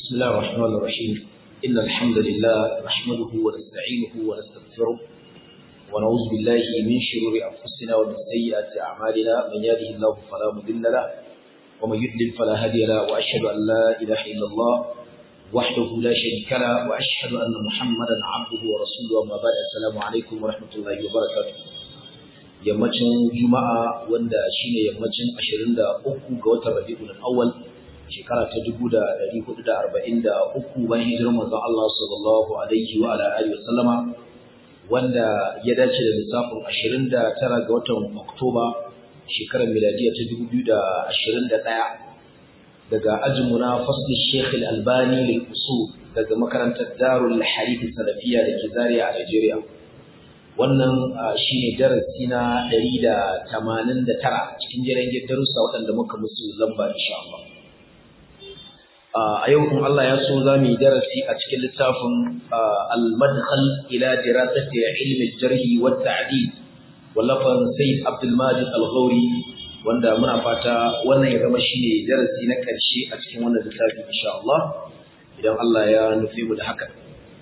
بسم الله الرحمن الرحيم إن الحمد لله نحمده ونستعينه ونستغفره ونعوذ بالله من شرور أنفسنا ومن سيئات أعمالنا من يهده الله فلا مضل له ومن يضلل فلا هادي له وأشهد أن لا إله إلا الله وحده لا شريك له وأشهد أن محمدا عبده ورسوله وما بعد السلام عليكم ورحمة الله وبركاته yammacin juma'a wanda shine yammacin 23 ga watan rabiul awwal shekara ta 1443 bayan hijirar manzon Allah sallallahu alaihi wa ala alihi wasallama wanda ya dace da lissafin 29 ga watan Oktoba shekarar miladiya ta 2021 daga ajinmu na fasli Sheikh Al-Albani lil usul daga makarantar Darul Hadith Salafiyya da ke Zaria a Nigeria wannan shine darasi na 189 cikin jerengen darussa waɗanda muka musu lamba insha Allah a yau kun Allah ya so za mu yi darasi a cikin littafin al-madkhal ila dirasati ilmi al-jarh wa at-ta'dil wallafan Sayyid Abdul Majid Al-Ghawri wanda muna fata wannan ya zama shine darasi na karshe a cikin wannan littafi insha Allah idan Allah ya nufi mu da haka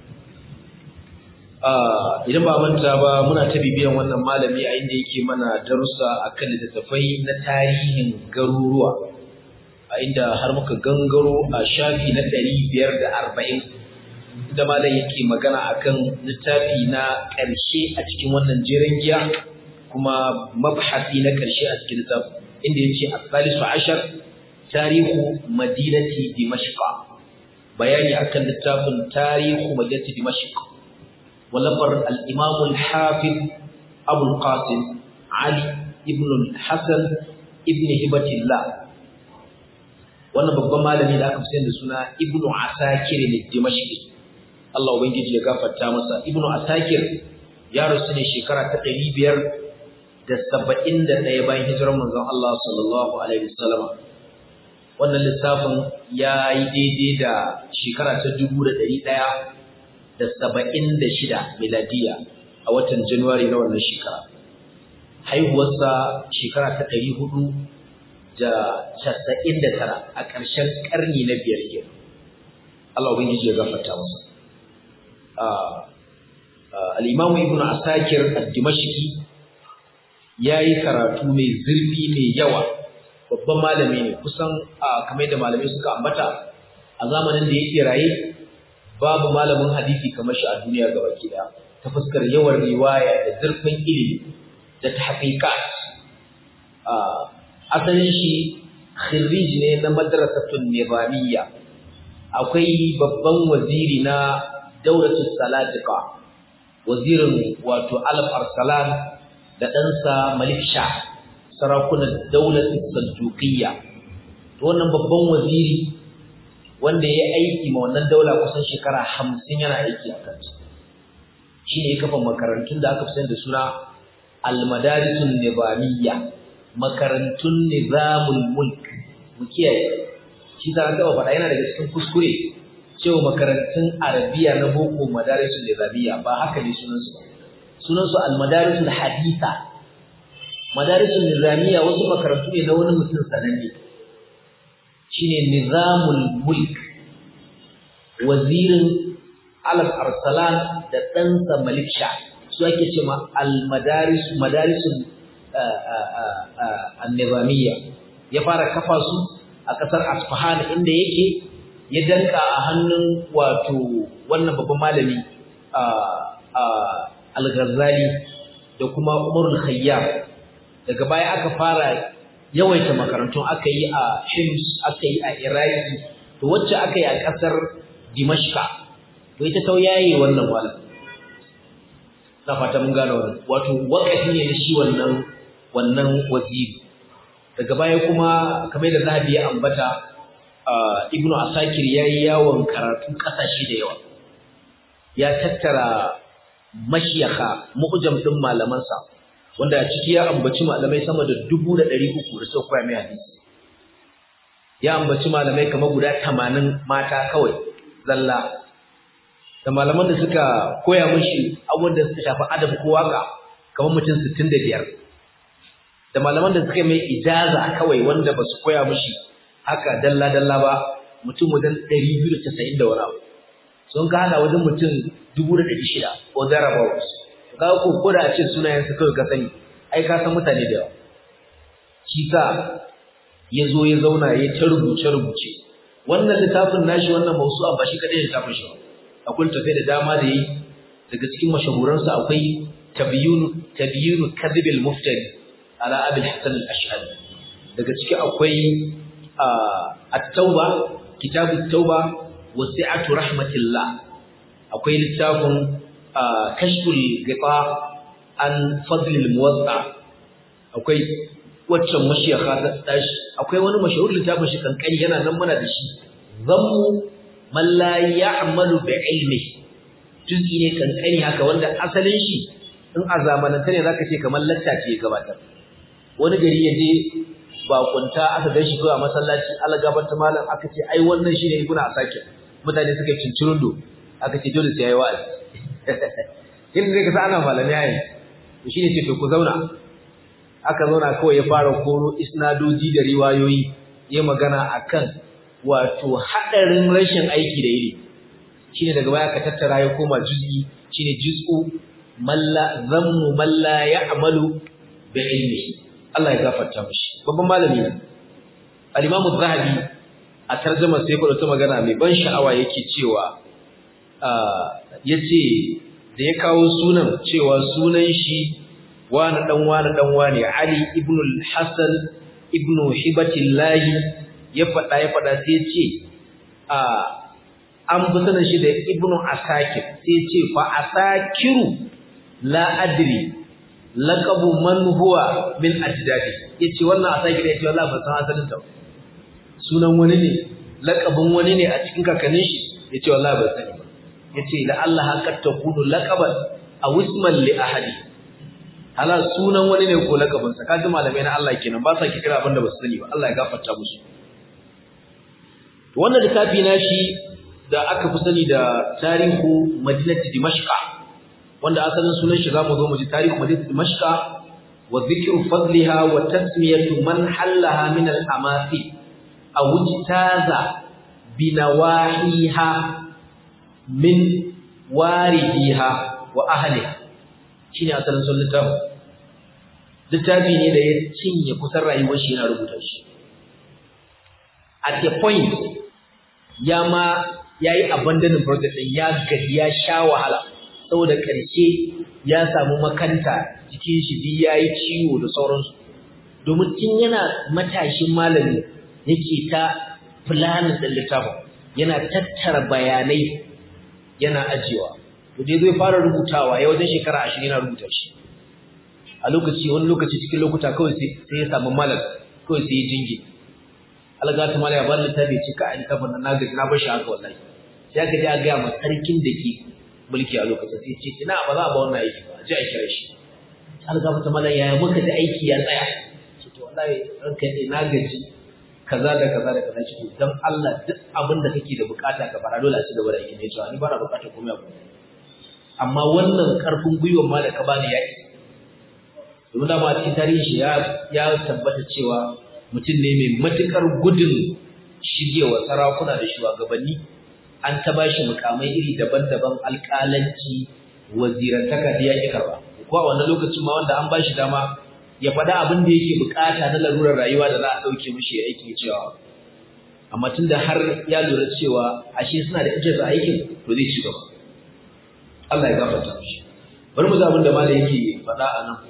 idan ba manta ba muna ta bibiyan wannan malami a inda yake mana darussa akan littattafai na tarihin garuruwa a inda har muka gangaro a shafi na ɗari biyar da arba'in da malam yake magana akan littafi na ƙarshe a cikin wannan jeren giya kuma mabhasi na ƙarshe a cikin littafi inda ya ce asalisu ashar tarihu madinati dimashqa bayani akan littafin tarihu madinati dimashqa ولفر الإمام الحافظ أبو القاسم علي ابن الحسن ابن هبة الله wannan babban malami da aka fi da suna ibnu asakir ne dimashqi Allah ubangiji ya gafarta masa ibnu asakir ya rasu ne shekara ta 571 bayan hijirar manzon Allah sallallahu alaihi wasallam wannan lissafin ya yi daidai da shekara ta 1100 da saba'in da shida miladiya a watan Januwari na wannan shekara. Haihuwarsa shekara ta ɗari hudu da casa'in da tara a ƙarshen ƙarni na biyar ke. Allah Ubangiji ya gafarta masa. Al'imamu Ibn Asakir al-Dimashiki ya yi karatu mai zurfi mai yawa, babban malami ne, kusan kamar da malamai suka ambata a zamanin da yake raye babu malamin hadisi kamar shi a duniya gaba ɗaya ta fuskar yawan riwaya da zurfin ilimi da tahqiqat asalin shi khirij ne na madrasatun nizamiyya akwai babban waziri na daulatul salatiqa wazirin wato alaf arsalan da ɗansa malik sha sarakunan daulatul saljuqiyya to wannan babban waziri wanda ya aiki ma wannan daula kusan shekara hamsin yana aiki a kansu shi ne ya kafa makarantun da aka fi da suna almadarisun nizamiyya makarantun nizamul mulk mu kiyaye shi ta gaba faɗa yana daga cikin kuskure cewa makarantun arabiya na boko madarisun nizamiyya ba haka ne sunansu ba sunansu almadarisun haditha madarisun nizamiyya wasu makarantu ne na wani mutum sananne shine nizamul mulk wazirin alaf arsalan da ɗansa malik sha su ake ce ma almadaris madarisun annizamiyya ya fara kafa su a ƙasar asfahan inda yake ya danka a hannun wato wannan babban malami al-ghazali da kuma umarul khayyam daga baya aka fara yawaita makarantun aka yi a Hims aka yi a Iraki to wacce aka yi a ƙasar Dimashqa to ita ta yayi wannan wala na fata mun gane wannan wato wakafi ne na shi wannan wannan waziri daga baya kuma kamar da Zahabi ya ambata Ibn Asakir yayi yawon karatu kasashe da yawa ya tattara mashiyaka mu'jam din malamansa wanda ciki ya ambaci malamai sama da dubu da ɗari uku da suka koya mai hadisi ya ambaci malamai kamar guda tamanin mata kawai zalla da malaman da suka koya mishi abubuwan da suka shafi adab ko waka kamar mutum sittin da biyar da malaman da suka mai ijaza kawai wanda ba su koya mishi haka dalla dalla ba mutum wajen 290 da wani abu sun ka hada wajen mutum 1600 ko thereabouts ka ko ko da a ce sunayen su kawai ka sani ai ka san mutane da yawa shi sa ya zo ya zauna ya ta rubuce rubuce wannan littafin nashi wannan mausu'a ba shi kadai littafin shi akwai tafai da dama da yi daga cikin mashahuransa akwai tabyinu tabyinu kadhibil muftari ala abil hasan al-ash'ari daga ciki akwai at-tauba kitabut tauba wasi'atu rahmatillah akwai littafin kashful ghita an fadlil muwatta akwai waccan mashiyaka ta tashi akwai wani mashahur littafin shi kankani yana nan mana da shi zammu man la ya'malu bi ilmi juz'i ne kankani haka wanda asalin shi in a zamanance ne zaka ce kamar latta ce ya gabatar wani gari ya je bakunta aka gan shi kawai a masallaci algabar ta malam aka ce ai wannan shi ne ibnu asakir mutane suka yi cincirundo aka ce dole sai yayi wa'azi irin da kasa ana malami yayi to shine ce to ku zauna aka zauna kawai ya fara koro isnadoji da riwayoyi ya magana akan wato hadarin rashin aiki da ilimi shine daga baya ka tattara ya koma juz'i shine juz'u malla zammu malla ya'malu bi ilmihi Allah ya gafarta mishi babban malami ne al-Imam az-Zahabi a tarjumar sai ya ta magana mai ban sha'awa yake cewa yace da ya kawo sunan cewa sunan shi wani dan wani dan wani Ali ibn al-Hasan ibn Hibatillah ya fada ya fada sai ya ce a an fi sanin shi da ibn Asakir sai ya ce fa Asakiru la adri laqabu man huwa min ajdadi yace wannan Asakir yace wallahi ban san asalin ta sunan wani ne laqabin wani ne a cikin kakannin shi yace wallahi ban sani ba yace la Allah haqqat takunu laqaban aw isman li ahadi hala sunan wani ne ko lakabin sa kaji malamai na Allah kenan ba sa kira abin da ba su sani ba Allah ya gafarta musu wannan littafi na shi da aka fi sani da tarihu madinati dimashqa wanda asalin sunan shi zamu zo mu ji tarihu madinati dimashqa wa dhikru fadliha wa tasmiyatu man hallaha min al-amasi aw ijtaza binawahiha min waridiha wa ahliha shine asalin sun littafi littafi ne da ya cinye kusan rayuwar shi yana rubuta shi at the point ya ma yayi abandoning project din ya gaji ya sha wahala saboda karshe ya samu makanta jikin shi duk yayi ciwo da sauransu domin tun yana matashin malami yake ta planin din littafin yana tattara bayanai yana ajiyewa to dai zai fara rubutawa ya wajen shekara 20 yana rubuta shi a lokaci wani lokaci cikin lokuta kawai sai ya samu malam kawai sai ya jinge algata malaya ba littafi ce ka a littafin nan nagaji na bar shi haka wallahi sai aka je a gaya ma sarkin da ke mulki a lokacin sai ce ina ba za a ba wannan aiki ba je a kira shi algata malaya yaya muka da aiki ya tsaya ce to wallahi ranka ne na gaji kaza da kaza da kaza ce to dan Allah duk abin da kake da bukata ka fara dole a ci gaba da aikin ne cewa ni ba na bukatar komai abu amma wannan karfin gwiwar ma da ka bani ya isa domin dama cikin tarihin shi ya tabbata cewa mutum ne mai matukar gudun shigewa sarakuna da shugabanni an ta bashi mukamai iri daban-daban alƙalanci wazirantaka da yaƙi karba ko a wannan lokacin ma wanda an bashi dama ya faɗa abin da yake bukata na larurar rayuwa da za a ɗauke mishi ya aiki cewa amma tunda har ya lura cewa ashe suna da interest a aikin to zai ci gaba Allah ya gafarta mishi bari mu ga abin da malai yake faɗa a nan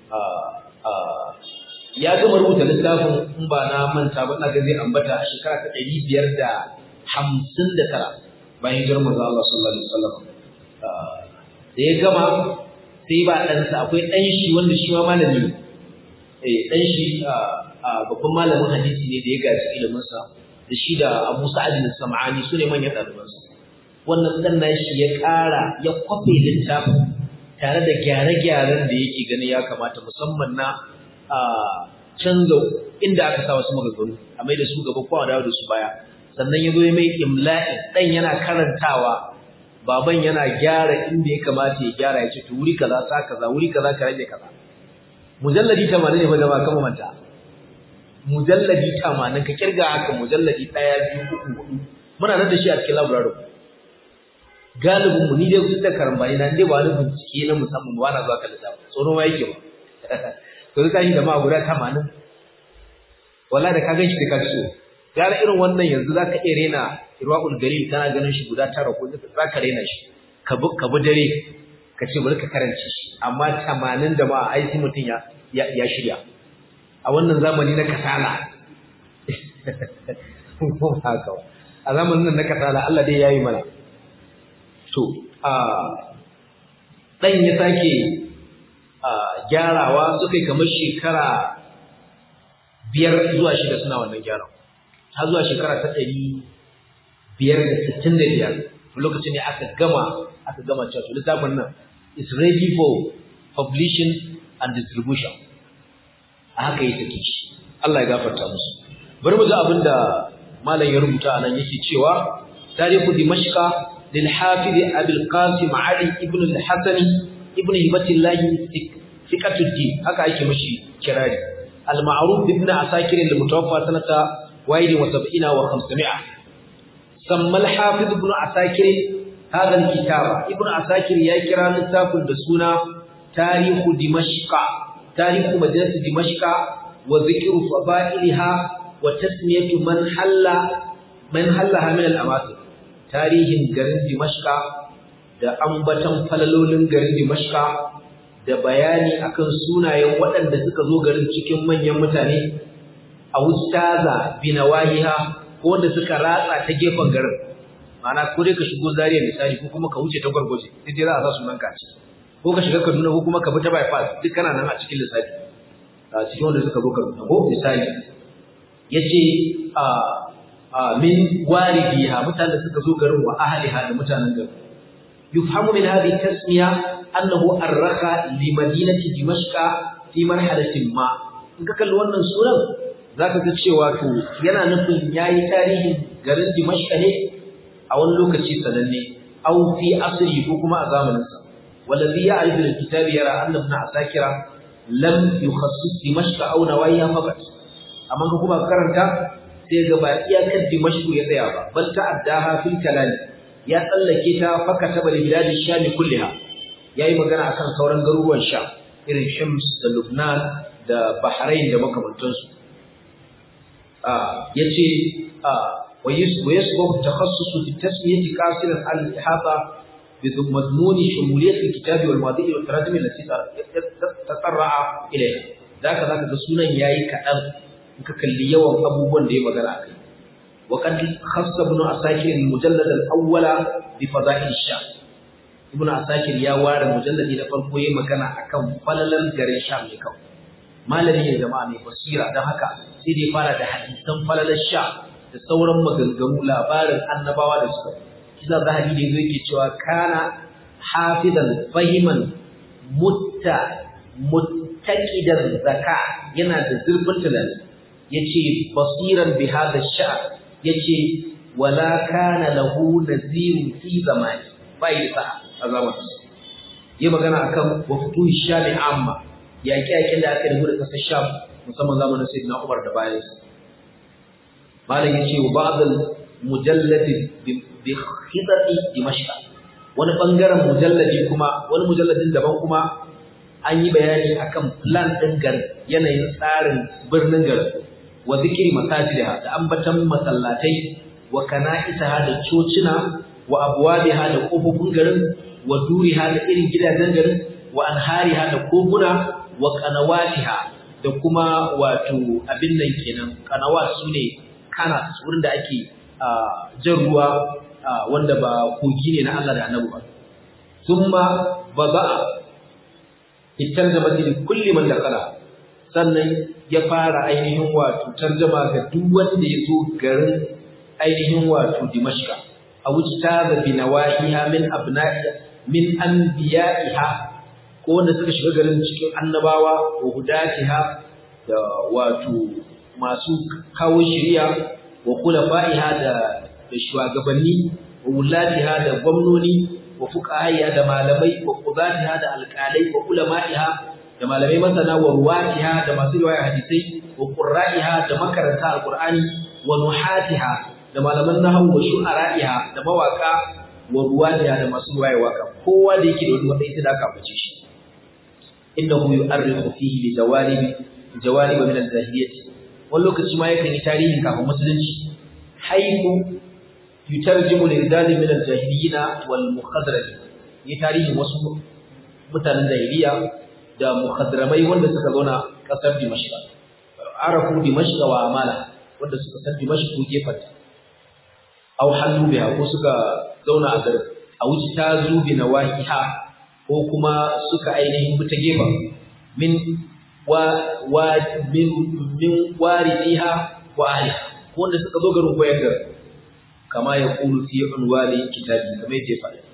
ya gama rubuta littafin in ba na manta ba ina ga zai ambata a shekara ta ɗari biyar da hamsin da tara bayan hijirar manzo Allah sallallahu alaihi wasallam da ya gama sai ba ɗansa akwai ɗan shi wanda shi ma malami ne eh ɗan shi babban malamin hadisi ne da ya gaji iliminsa da shi da Abu Sa'ad al-Sam'ani su ne manyan ɗalibansa wannan ɗan nashi ya ƙara ya kwafe littafin tare da gyare-gyaren da yake gani ya kamata musamman na canza inda aka sa wasu maganganu a mai da su gaba ko a dawo da su baya sannan ya zo ya mai imla'i ɗan yana karantawa baban yana gyara inda ya kamata ya gyara ya ce to wuri kaza sa kaza wuri kaza ka rage kaza mujalladi 80 ne fa jama'a kama manta mujalladi 80 ka kirga haka mujalladi 1 2 3 4 muna nan da shi a cikin library galibin mu ni dai kun da karambani na dai ba wani bincike na musamman ba na zuwa kan littafi tsoro ma yake ba to ka shi da ma guda 80 wallahi da ka gan shi da ka so gara irin wannan yanzu zaka iya rena irwaul galil kana ganin shi guda tara ko zaka rena shi ka bi ka bi dare ka ce bari ka karance shi amma 80 da ma ai sai mutun ya ya shirya a wannan zamani na kasala haka a zamanin nan na kasala Allah dai yayi mana to a dan ya sake gyarawa suka yi kamar shekara biyar zuwa shida suna wannan gyaran har zuwa shekara ta ɗari biyar da sittin da biyar lokacin ne aka gama aka gama cewa to littafin nan is ready for publishing and distribution a haka yi take shi Allah ya gafarta musu bari mu ji abin da malam ya rubuta anan yake cewa tarihu dimashqa lil hafiz abul qasim ali ibn al hasani ibn hibatillah thiqatuddin haka yake mishi kirari al ma'ruf ibn asakir al mutawaffa sanata واحد وسبعين وخمسمائة سمى الحافظ ابن عساكر هذا الكتاب ابن عساكر يكرا لتاف دسونا تاريخ دمشق تاريخ مدينة دمشق وذكر فضائلها وتسمية من حل من حلها من الأماكن تاريخ garin دمشق da ambatan falalolin garin Dimashqa da bayani akan sunayen waɗanda suka zo garin cikin manyan mutane a wustaza binawahiha ko wanda suka ratsa ta gefen garin ma'ana ko dai ka shigo Zaria misali ko kuma ka wuce ta Gwargwaje sai dai za a sa sunan ka ci ko ka shiga Kaduna ko kuma ka bi ta bypass duk kana nan a cikin lissafi a cikin wanda suka zo Kaduna ko misali yace a a min waridiha mutanen da suka zo garin wa ahliha da mutanen garin yufhamu min hadhihi tasmiya annahu arraha li madinati dimashqa fi marhalatin ma in ka kalli wannan sunan zaka ga cewa to yana nufin yayi tarihin garin Dimashq ne a wani lokaci sananne aw fi asri ko kuma a zamanin sa wallazi ya'rifu al-kitab yara anna ibn asakira lam yukhassis Dimashq aw nawayiha faqat amma ka kuma karanta sai ga ba iyakar Dimashq ya tsaya ba bal ta'addaha fil kalam ya tsallake ta fakata bal bilad sham kulliha yayi magana akan sauran garuruwan Sham irin Shams da Lubnan da Bahrain da makamantansu yace wa yasbahu takhassus fi tasmiyati qasiran al ihata bi madmun shumuliyat al kitab wal madi wal tarajim allati tatarra'a ilayha zaka zaka ga sunan yayi kadan in ka kalli yawan abubuwan da ya magana akai wa qad khassa ibn asakir al mujallad al awwala bi fada'il sham ibn asakir ya ware mujalladi na farko yayi magana akan falalan garin sham ne kawai malami ne jama'a mai basira don haka sai dai fara da hadisan falalar sha da sauran maganganu labarin annabawa da suka kisa zahabi ne zai ke cewa kana hafizan fahiman mutta muttaqidan zaka yana da zurfin tunani yace basiran bi hada sha yace wala kana lahu nazirun fi zamani bai da a zamanin yi magana akan wafutu shami amma yaƙe-yaƙen da aka yi da ƙasar Sham musamman zamanin Sayyidina Umar da bayan sa. Malam ya ce wa ba'dal mujalladi bi khidati Dimashq. Wani bangaren mujalladi kuma wani mujalladin daban kuma an yi bayani akan plan ɗin garin yanayin tsarin birnin garin wa zikiri masajidiha da ambatan masallatai wa kana'isaha da cocina wa abwabiha da kofofin garin wa duriha da irin gidajen garin wa anhariha da koguna wa qanawatiha da kuma wato abin nan kenan qanawat sune kana wurin da ake jan ruwa wanda ba kogi ne na Allah da Annabi ba thumma bada itarjama li kulli man dakala sannan ya fara ainihin wato tarjama ga duk wanda ya zo garin ainihin wato Dimashqa a wucita da binawahiha min abna'i min anbiya'iha ko wanda suka shiga garin cikin annabawa wa hudatiha da wato masu kawo shari'a wa khulafa'iha da da shugabanni wa wulatiha da gwamnoni wa fuqahiha da malamai wa qudatiha da alqalai wa ulama'iha da malamai masana wa ruwatiha da masu riwaya hadisai wa qurra'iha da makaranta alqur'ani wa nuhatiha da malaman nahwu wa shu'ara'iha da mawaka wa ruwaniha da masu ruwaye waka kowa da yake da wani matsayi sai da aka bace shi innahu yu'arrifu fihi li jawalib jawalib min al-jahiliyyah wani lokaci ma yakan yi tarihin kafin musulunci haiku yutarjimu lirdadi min al-jahiliyina wal mukhadram yi tarihin wasu mutanen jahiliya da mukhadramai wanda suka zauna kasar Dimashq arafu Dimashq wa amala wanda suka san Dimashq ko gefanta aw hallu biha ko suka zauna a garin a wuce ta zubi na wahiha ko kuma suka ainihin buta gefa min wa wa min min waridiha wa ahliha ko wanda suka zo garin koyar garin kama ya kulu fi unwani kitabi kamar yadda ya faɗa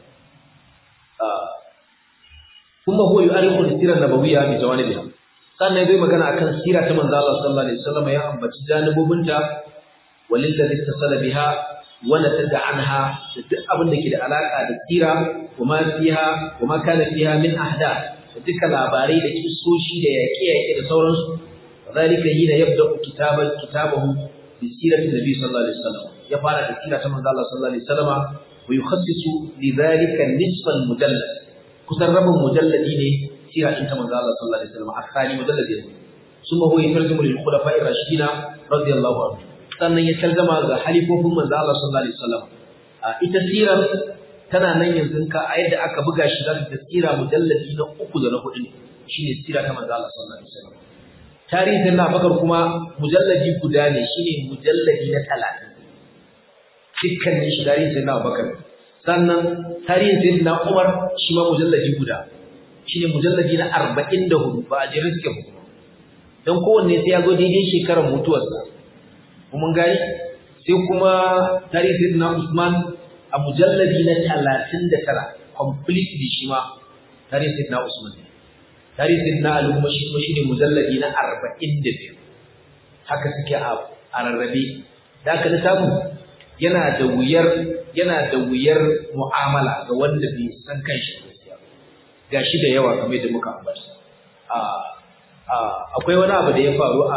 kuma huwa yu'arifu sirar nabawiyya bi jawanibiha sannan zai magana akan sira ta manzo Allah sallallahu alaihi wasallam ya ambaci janibobinta walillazi tasala biha wa natada anha da duk abin da ke da alaka da sira kuma fiha kuma kana fiha min ahda da duka labarai da kisoshi da yaƙe-yaƙe da sauransu wadhalika hina yabda kitaban kitabahu bi sirati nabi sallallahu alaihi wasallam ya fara da sira ta manzo Allah sallallahu alaihi wasallam wa yukhassisu lidhalika nisfa al-mujallad kusan rabin mujalladi ne sira din ta manzo Allah sallallahu alaihi wasallam akhari mujalladi ne summa huwa yatarjumu lil khulafa'i rashidina radiyallahu anhu sannan ya tarjama ga halifofin manzo Allah sallallahu alaihi wasallam ita sirar tana nan yanzu ka a yadda aka buga shi zaka ga sira mujalladi na uku da na hudu ne shine sira ta manzo Allah sallallahu alaihi wasallam tarihin na bakar kuma mujalladi guda ne shine mujalladi na 30 dukkanin shi tarihin na bakar sannan tarihin sayyidina Umar shi ma mujalladi guda shine mujalladi na 44 ba a jere suke ba dan kowanne sai ya zo daidai shekarar mutuwarsa kuma gani sai kuma tarihin sayyidina Usman a mujalladi na 39 completely shi ma tarihin sayyidina Usman tarihin sayyidina Ali kuma shi kuma shine mujalladi na 42 haka suke a rarrabe da aka littafin yana da wuyar yana da wuyar mu'amala ga wanda bai san kanshi gaskiya gashi da yawa kamar da muka ambata a a akwai wani abu da ya faru a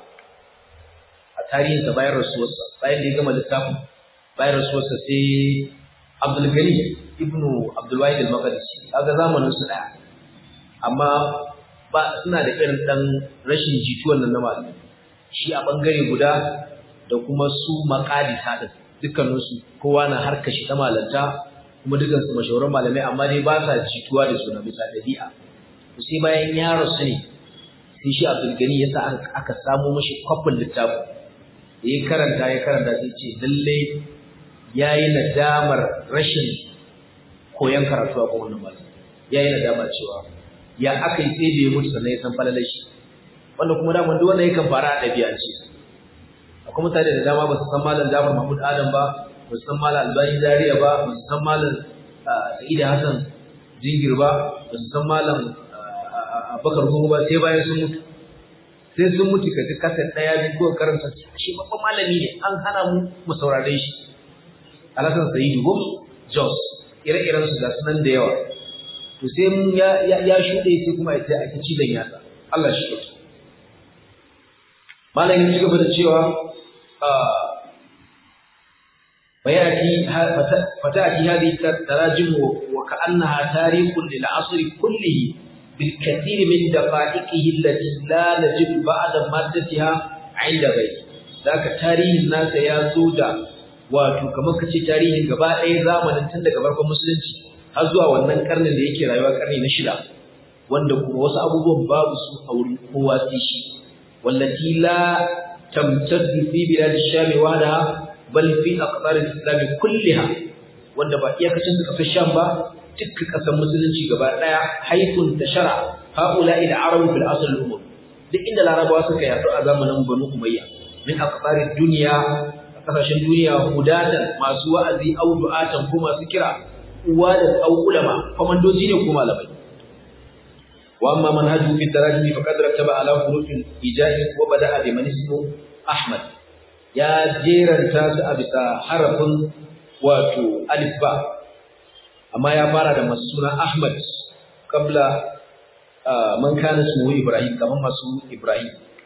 a tarihin sa bayan rasuwarsa bayan da ya gama littafin bayan rasuwarsa sai Abdul Gani ibn Abdul Wahid al-Maqdisi kaga zamanin su daya amma ba suna da irin dan rashin jituwan nan na malami shi a bangare guda da kuma su maqadisa din dukkaninsu kowa na harka shi ta malanta kuma dukansu mashahuran malamai amma dai ba sa jituwa da suna bisa dabi'a to sai bayan ya rasu ne sai shi Abdul Gani ya sa aka samu mashi kwafin littafin da ya karanta ya karanta sai ce lalle yayi nadamar rashin koyon karatu a kowane malami yayi nadama cewa ya aka yi sai da ya mutu sannan ya san falalar shi wanda kuma daman duk wanda yakan fara a ɗabi'ance akwai mutane da dama ba su san malam Jafar Mahmud Adam ba ba su san malam Albani Zaria ba ba su san malam Sa'id Hassan Jingir ba ba su san malam Abubakar Gogo ba sai bayan sun mutu sai sun mutu ka ji kasar daya biyu ko karanta shi babban malami ne an hana mu mu saurare shi Alhassan Sa'idu Gom Jos ire-iren su ga sunan da yawa to sai mun ya ya shuɗe sai kuma ya ce ake cizon yatsa Allah shi yake malamin ci gaba da cewa فيأتي فتأتي هذه التراجم وكأنها تاريخ للعصر كله بالكثير من دقائقه التي لا نجد بعد مادتها عند غيره ذاك تاريخ الناس يا زودا wato kamar kace tarihin gaba ɗaya zamanin tun daga farkon musulunci har zuwa wannan karnin da yake rayuwa karni na shida wanda kuma wasu abubuwan babu su a wurin kowa sai shi wallati la tamtaddu fi bilad ash-sham wahdaha bal fi aqtar al-islam kulliha wanda ba iyakacin su kasar sham ba dukkan kasar musulunci gaba daya haifun tashara haula ila arab fil asl al-umur duk inda larabawa suka yaɗu a zamanin banu umayya min aqtar ad-dunya kasashen duniya hudatan masu wa'azi au du'atan ko masu kira uwa da au ulama komandoji ne ko malamai wa amma manhaju fi tarajumi faqad rattaba ala huruf al-ijai wa bada'a bi man ismu ahmad ya jeranta su a bisa harafin wato alif ba amma ya fara da masu suna ahmad kabla man kana ismu ibrahim kaman masu ibrahim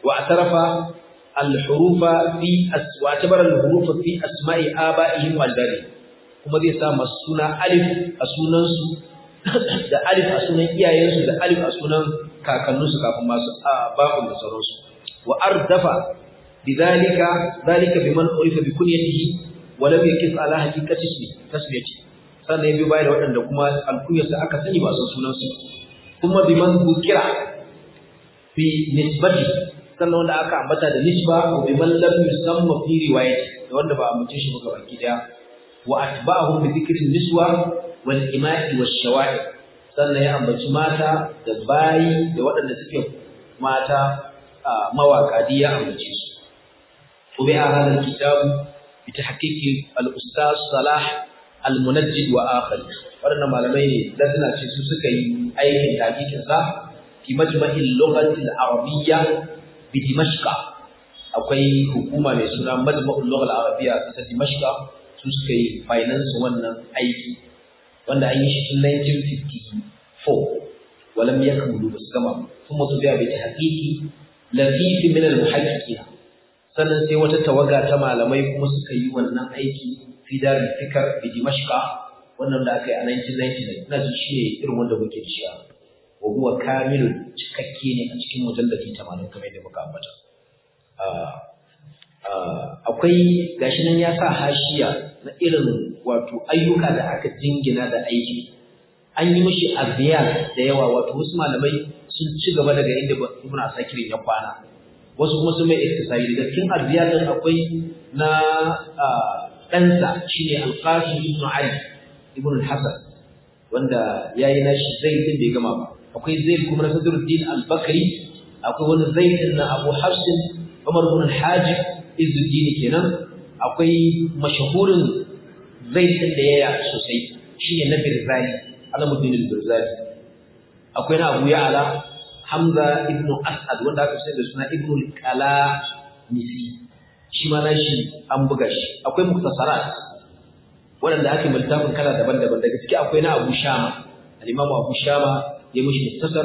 wa atarafa al-hurufa fi aswa tabara al-hurufa fi asma'i aba'ihim wal dari kuma zai sa masu suna alif a sunan su da alif a sunan iyayensu da alif a sunan kakanninsu kafin masu bakun da sauransu wa ardafa bidhalika dhalika biman urifa bi kunyatihi wa lam yakis ala haqiqati ismi tasmiyati sannan ya bi baya da waɗanda kuma alkunyarsa aka sani ba san sunansu kuma biman bukira fi nisbati sannan wanda aka ambata da nisba wa biman lam yusamma fi riwayati da wanda ba a mutum shi ba baki daya wa atba'ahum bi dhikri niswa wal ima'i wash shawa'i sannan ya ambaci mata da bayi da waɗanda suke mata mawaka ya ambace su وبها هذا الكتاب بتحقيق الأستاذ صلاح المنجد وآخر waɗannan malamai ne da suna ce su suka yi aikin takikin sa fi majma'il lughati al-arabiyya bi dimashqa akwai hukuma mai suna majma'ul lugha al-arabiyya ta dimashqa su suka yi finance wannan aiki wanda an yi shi tun 1954 walam yakmulu bas gama kuma su biya bi tahqiqi lafifi min al-muhaqqiqin sannan sai wata tawaga ta malamai kuma suka yi wannan aiki fi darul fikr bi dimashqa wannan da aka yi a 1999 ina ji shi ne irin wanda muke da shi wa huwa kamilun cikakke ne a cikin mujalladi 80 kamar yadda muka ambata akwai gashi nan ya sa hashiya na irin wato ayyuka da aka jingina da aiki an yi mishi aziyar da yawa wato wasu malamai sun ci gaba daga inda ibn asakir ya kwana wasu kuma sun mai iktisari daga cikin aziyar din akwai na ɗansa shine alqasim ibn ali ibn al-hasan wanda yayi nashi zaid din bai gama ba akwai zaid kuma na sadruddin al-bakri akwai wani zaid din na abu hafs umar ibn al-hajib izzuddin kenan akwai mashahurin zaid din da yaya sosai shine na birzali alamuddin al-birzali akwai na abu ya'ala hamza ibn as'ad wanda aka sai da suna ibn al-qala misi shi ma nashi an buga shi akwai muktasarat waɗanda ake multafin kala daban-daban daga ciki akwai na Abu Shama al-Imam Abu Shama ya mishi muktasar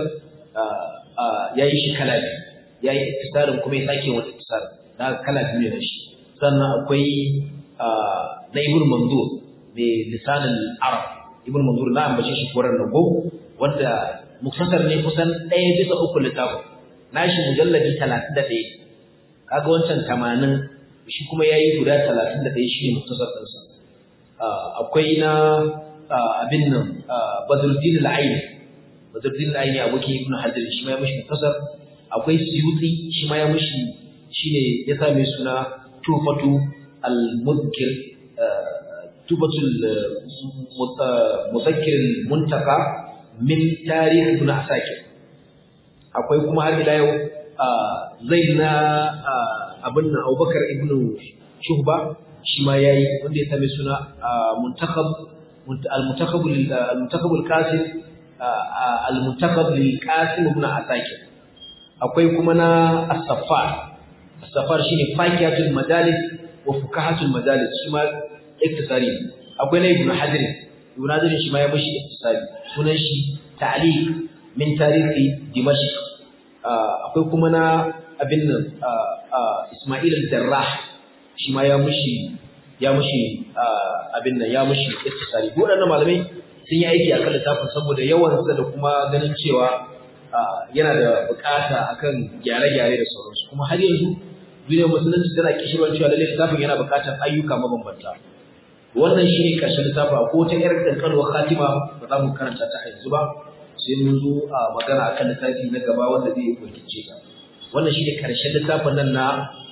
ya yi shi kala biyu ya yi iktisarin kuma ya sake wani iktisar da kala biyu ne da shi sannan akwai na Ibn Mandur mai lisanin Arab Ibn Mandur na ambace shi koran nago wanda muktasar ne kusan ɗaya bisa uku littafin nashi mujalladi talatin da ɗaya kaga wancan tamanin shi kuma ya yi guda talatin da ɗaya shi ne muktasar ɗinsa akwai na abin nan badruddin al-aini badruddin al-aini abokin ibn hajar shi ma ya mishi muktasar akwai suyuti shi ma ya mishi shine ya sa mai suna tufatu al-mudkir tufatul mudakkir muntaka min tarikh ibn asakir akwai kuma har ila yau zai na abin nan abubakar ibn shuhba shi ma yayi wanda ya same suna muntakhab al-muntakhab al-muntakhab al-qasim al-muntakhab lil-qasim ibn asakir akwai kuma na as-saffar as-saffar shine fakiyatul madalis wa fukahatul madalis shi ma iktisari akwai na ibn hajar ibn hajar shi ma ya bashi iktisari sunan shi ta'liq min tarihi dimashq akwai kuma na abin nan isma'il al-jarrah shi ma ya mushi ya mushi abin nan ya mushi istisari waɗannan malamai sun yi aiki akan littafin saboda yawan sa da kuma ganin cewa yana da bukata akan gyare-gyare da sauransu kuma har yanzu duniyar musulunci tana kishirwan cewa lallai littafin yana bukatar ayyuka mabambanta wannan shine karshen littafin ko ta yar kankanuwar khatima ba za mu karanta ta yanzu ba sai mun zo a magana akan littafi na gaba wanda zai wakilce ta wannan shine karshen littafin nan na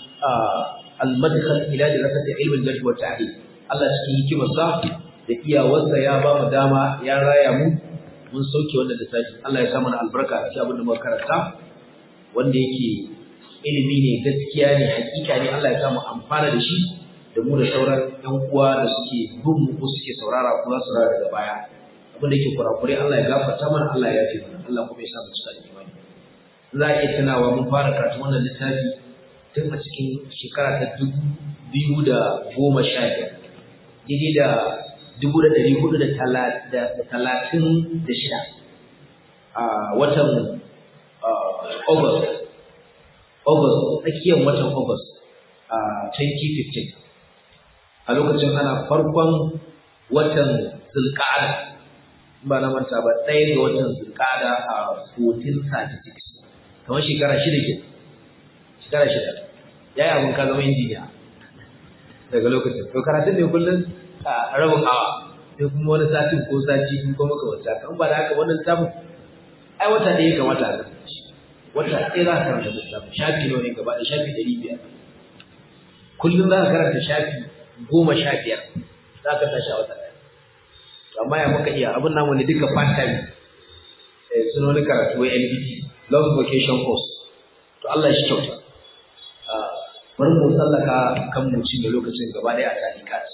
al-madkhal ila dirasati ilm al-jarh wa ta'dil Allah cikin hikimarsa da iyawarsa ya ba mu dama ya raya mu mun sauke wannan littafi Allah ya sa mana albarka a cikin abin da muka karanta wanda yake ilimi ne gaskiya ne hakika ne Allah ya sa mu amfana da shi da mu da sauran ƴan uwa da suke bin mu ko suke saurara ko za su saurara daga baya abin da yake kurakure Allah ya gafarta mana Allah ya yafe mana Allah kuma ya sa mu cika imani za a iya tunawa mun fara karatu wannan littafi tun a cikin shekara ta dubu biyu da goma sha biyar daidai da dubu da ɗari hudu da talatin da shida a watan August August tsakiyar watan August a 2015 a lokacin ana farkon watan Zulqa'ada ba na manta ba ɗaya ga watan Zulqa'ada a 1436 kamar shekara shida ke shekara shida yayi abin ka zama injiniya daga lokacin to karatun ne kullum a rabin awa sai kuma wani satin ko sati ko maka wata kan ba da haka wannan littafin ai wata ɗaya ga wata da wata ɗaya za ka karanta littafin shafi nawa ne gaba da shafi ɗari biyar kullum za ka karanta shafi goma sha biyar za ka tashi a wata ɗaya to amma ya maka iya abin namu ne duka part time suna wani karatu wa NBT long vacation course to Allah shi kyauta bari mu tsallaka kan mu cinye lokacin gaba ɗaya a tarikat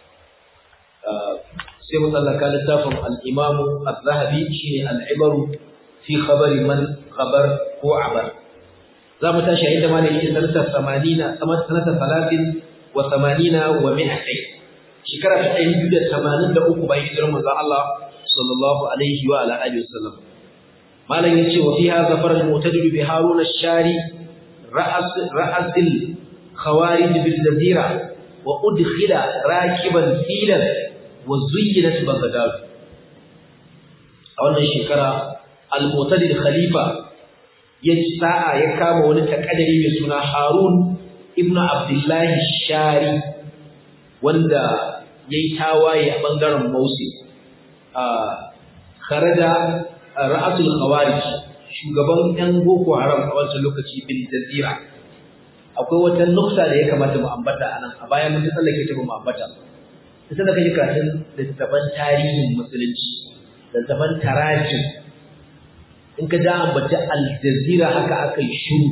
sai mu tsallaka littafin al-Imam Az-Zahabi shine al-Ibaru fi khabari man khabar ko abar za mu tashi inda ma ne yake sanata 80 sanata 30 wa 80 wa 200 shekara ta 283 bayan hijirar manzon Allah sallallahu alaihi wa ala alihi wasallam malam yace wa fiha zafar al-mu'tadil bi harun ash-shari ra'as ra'asil khawarij bil jazira wa udkhila rakiban filan wa zuyyinat baghdad a wannan shekara al-mu'tadil khalifa ya sa'a ya kama wani takadari mai suna Harun ibnu Abdullah Shari wanda yayi tawaye a bangaren Mausi a kharaja ra'asul khawarij shugaban yan boko haram a wancan lokaci bil jazira akwai wata nukta da ya kamata mu ambata anan a bayan mun tsallake ta mu ambata sai da kaje karatun littafan tarihin musulunci littafan tarajim in ka ja ambata al-jazira haka aka yi shiru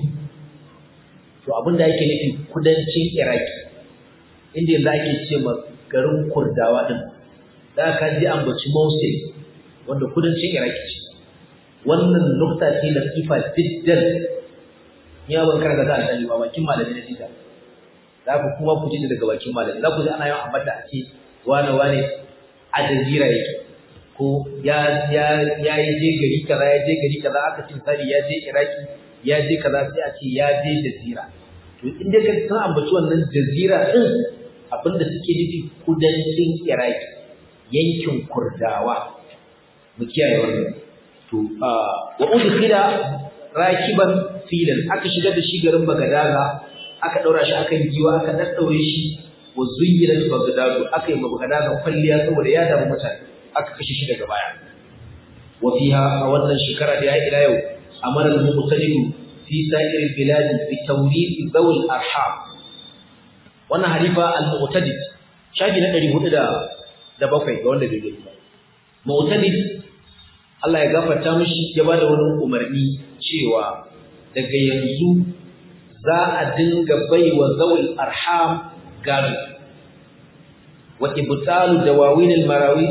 to abin da yake nufi kudancin iraki inda yanzu ake ce ma garin kurdawa din da ka ji ambaci mosul wanda kudancin iraki ce wannan nukta ce latifa jiddan ya ban karanta da alƙali ba bakin malami na sita za ku kuma ku ji daga bakin malami za ku ji ana yawan ambata a ce wane wane a jazira yake ko ya ya ya je gari kaza ya je gari kaza aka ce sari ya je iraki ya je kaza sai a ce ya je jazira to in dai ka san ambaci wannan jazira din abinda suke nufi kudancin iraki yankin kurdawa mu kiyaye wannan to wa udkhila rakiban filan aka shigar da shi garin bagadaga aka daura shi akan giwa aka daddaure shi wa zuyyinat bagdadu aka yi bagadaga kwalliya saboda ya damu mutane aka kashe shi daga baya wa fiha a wannan shekara da ya ila yau amara al-muqtadiru fi sa'ir al-bilad bi tawrith zawil arham wannan halifa al-muqtadid shafi na 400 da bakwai ga wanda bai gani ba muqtadid Allah ya gafarta mishi ya bada wani umarni cewa daga yanzu za a dinga baiwa zawil arham gado wa ibtalu dawawin almarawi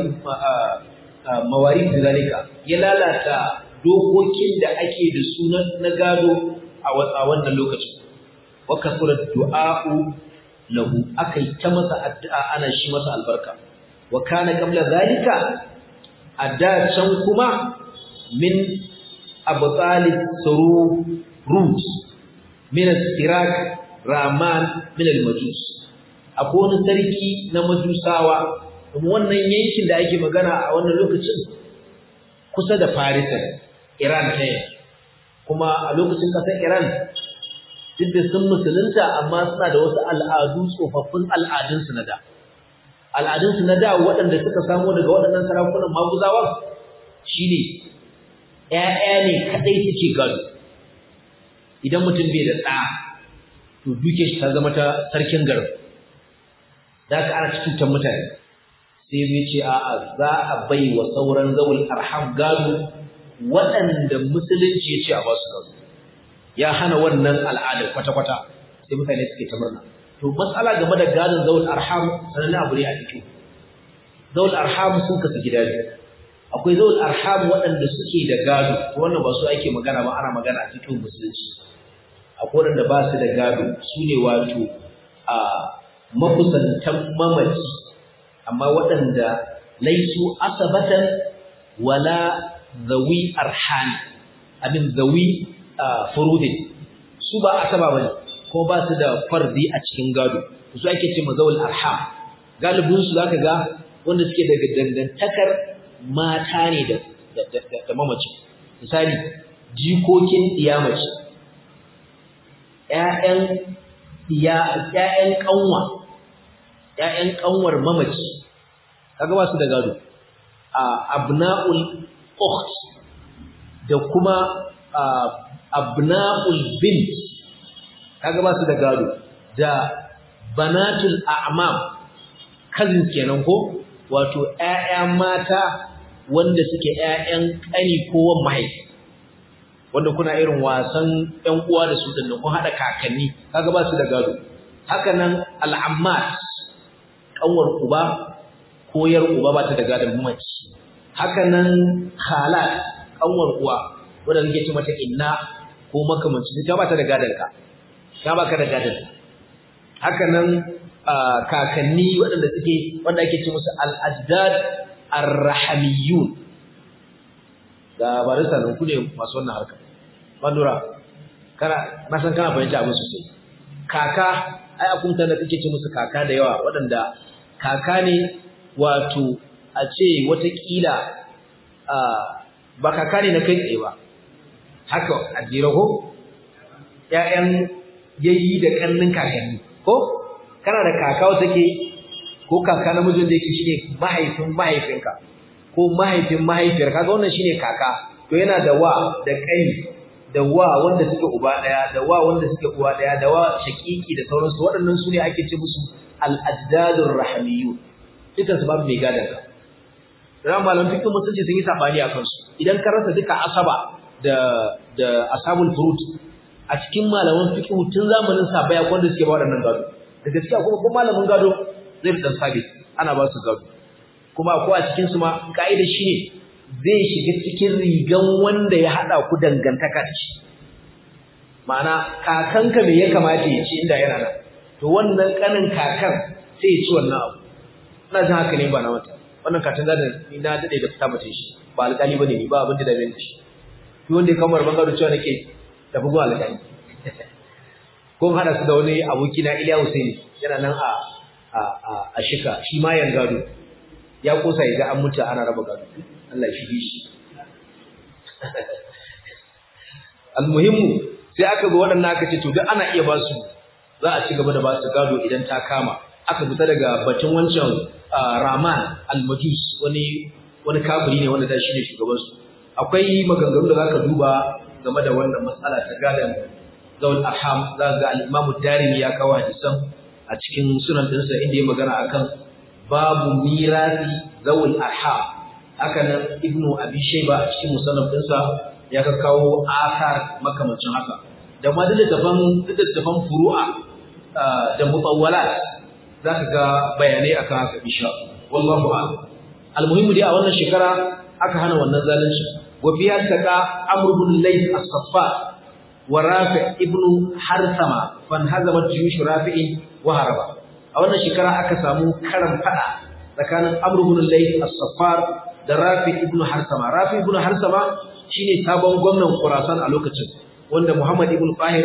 mawarid zalika ya lalata dokokin da ake da su na gado a wannan lokacin wa kasura du'a'u lahu akai ta masa addu'a ana shi masa albarka wa kana qabla zalika a da can kuma min abtalib surut min al-sirak raman min al-majus akwai wani sarki na majusawa kuma wannan yankin da ake magana a wannan lokacin kusa da farisa iran ta kuma a lokacin kasar iran duk da sun musulunta amma suna da wasu al'adu tsofaffin al'adunsu na da al'adunsu na da waɗanda suka samo daga waɗannan sarakunan maguzawa shine ‘ya'ya ne kaɗai suke gado idan mutum bai da ɗa to duke shi ta zama ta sarkin garin da aka ana cutar mutane sai zai ce a'a za a bai wa sauran zawul arham gado waɗanda musulunci ya ce a ba su gado ya hana wannan al'adar kwata-kwata sai mutane suke ta murna to matsala game da gadon zawul arham sanan abu ne a cikin zawul arham sun kasu gida ne akwai zawul arham waɗanda suke da gado wannan ba su ake magana ba ana magana a cikin musulunci akwai waɗanda ba su da gado su ne wato a makusantan mamaci amma waɗanda laisu asabatan wala zawi arhani abin zawi furudin su ba asaba bane ko ba su da fardi a cikin gado su ake ce mazawul arham galibin su zaka ga wanda suke daga dangantakar mata ne da da mamaci misali jikokin iyamaci ƴaƴan iya ƴaƴan kanwa ƴaƴan kanwar mamaci kaga ba su da gado a abna'ul ukht da kuma abna'ul bint kaga ba su da gado da banatul a'mam cousins kenan ko wato ƴaƴa mata wanda suke ƴaƴan ƙani ko wan mahaifi wanda kuna irin wasan ƴan uwa da su din kun hada kakanni kaga ba su da gado haka nan al'ammat kanwar uba ko yar uba ba ta da gadon mamaci haka nan khalat kanwar uwa wanda nake ce mata inna ko makamancin ta ba ta da gadon ka ta ba ka da gadon haka nan kakanni waɗanda suke wanda ake ce musu al-ajdad ar-rahamiyun da barista nan ku ne masu wannan harka bandura kana na san kana fahimta abin sosai kaka ai akunta da kake ce musu kaka da yawa waɗanda kaka ne wato a ce watakila ba kaka ne na kai tsaye ba haka a jere ko ‘ya'yan yayi da ƙannin kakanni ko kana da kaka wata ke ko kaka namijin da yake shi ne mahaifin mahaifinka ko mahaifin mahaifiyar kaga wannan shi ne kaka to yana da wa da ƙai da wa wanda suke uba ɗaya da wa wanda suke uwa ɗaya da wa shakiki da sauransu waɗannan su ne ake ce musu al-ajdadur rahmiyyu dukan su babu mai gadan ka ran malam fiqh musulunci sun yi sabani a kansu idan ka rasa duka asaba da da asabul furut a cikin malaman fiqh tun zamanin sahabbai akwai wanda suke ba waɗannan gado da gaskiya kuma ko malamin gado zai dan sabit ana ba su gado kuma akwai a cikin su ma kaida shine zai shiga cikin rigan wanda ya hada ku dangantaka da shi ma'ana kakanka me ya kamata ya ci inda yana nan to wannan kanin kakan sai ya ci wannan abu ina jin haka ne ba na wata wannan katin da ni na dade da fita mace shi ba alƙali bane ni ba abin da dabe shi to wanda ya kamar bangaro cewa nake tafi zuwa alƙali ko hada su da wani aboki na Iliya Husaini yana nan a a a shika shi ma yan gado ya kosa ya ga an mutu ana raba gado Allah ya shige shi almuhimmu sai aka ga waɗannan aka ce to duk ana iya ba su za a ci gaba da ba su gado idan ta kama aka fita daga batun wancan Rahman al-Majus wani wani kafiri ne wanda da shi ne shugaban su akwai maganganu da zaka duba game da wannan matsala ta gadan zawul arham za ga al-Imam Darimi ya kawo hadisan a cikin sunan dinsa inda ya magana akan babu mirasi zawul arham haka nan Ibn Abi Shayba a cikin musannaf dinsa ya kawo asar makamancin haka da ma duk da tafan furu'a da mutawwalat zaka ga bayanai akan haka insha wallahu a'lam almuhimmu dai a wannan shekara aka hana wannan zalunci wa biya taka amr ibn layth as-saffa wa rafi' ibn harsama fan hazamat juyush rafi'in wa haraba a wannan shekara aka samu karan fada tsakanin amr ibn layth as-saffar da rafi' ibn harsama rafi' ibn harsama shine sabon gwamnan Khurasan a lokacin wanda Muhammad ibn Fahir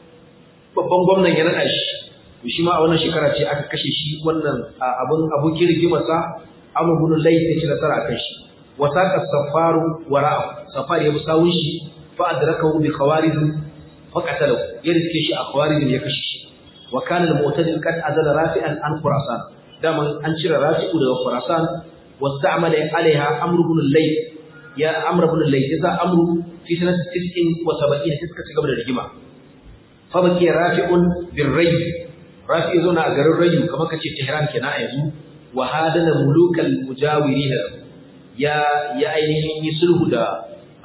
babban gwamnan ya nada shi shi ma a wannan shekara ce aka kashe shi wannan abun abokin rigimarsa Amr ibn Layth ya ci nasara akan shi wa saqa safaru wara'a safar ya musawun shi fa adrakahu bi khawarij fa qatalahu ya riske shi a khawarij ya kashe shi wa kana al-mu'tadil qad azala rafi'an an Khurasan daman an cire rafi'u daga Khurasan wasta'mala alaiha Amr ibn Layth ya Amr ibn Layth ya Amr fi sanati 79 suka ci gaba da rigima fa baki rafi'un birrayy rafi zo na a garin rayu kamar kace Tehran kenan a yanzu wa hadana mulukal mujawirin ya ya ainihin yi sulhu da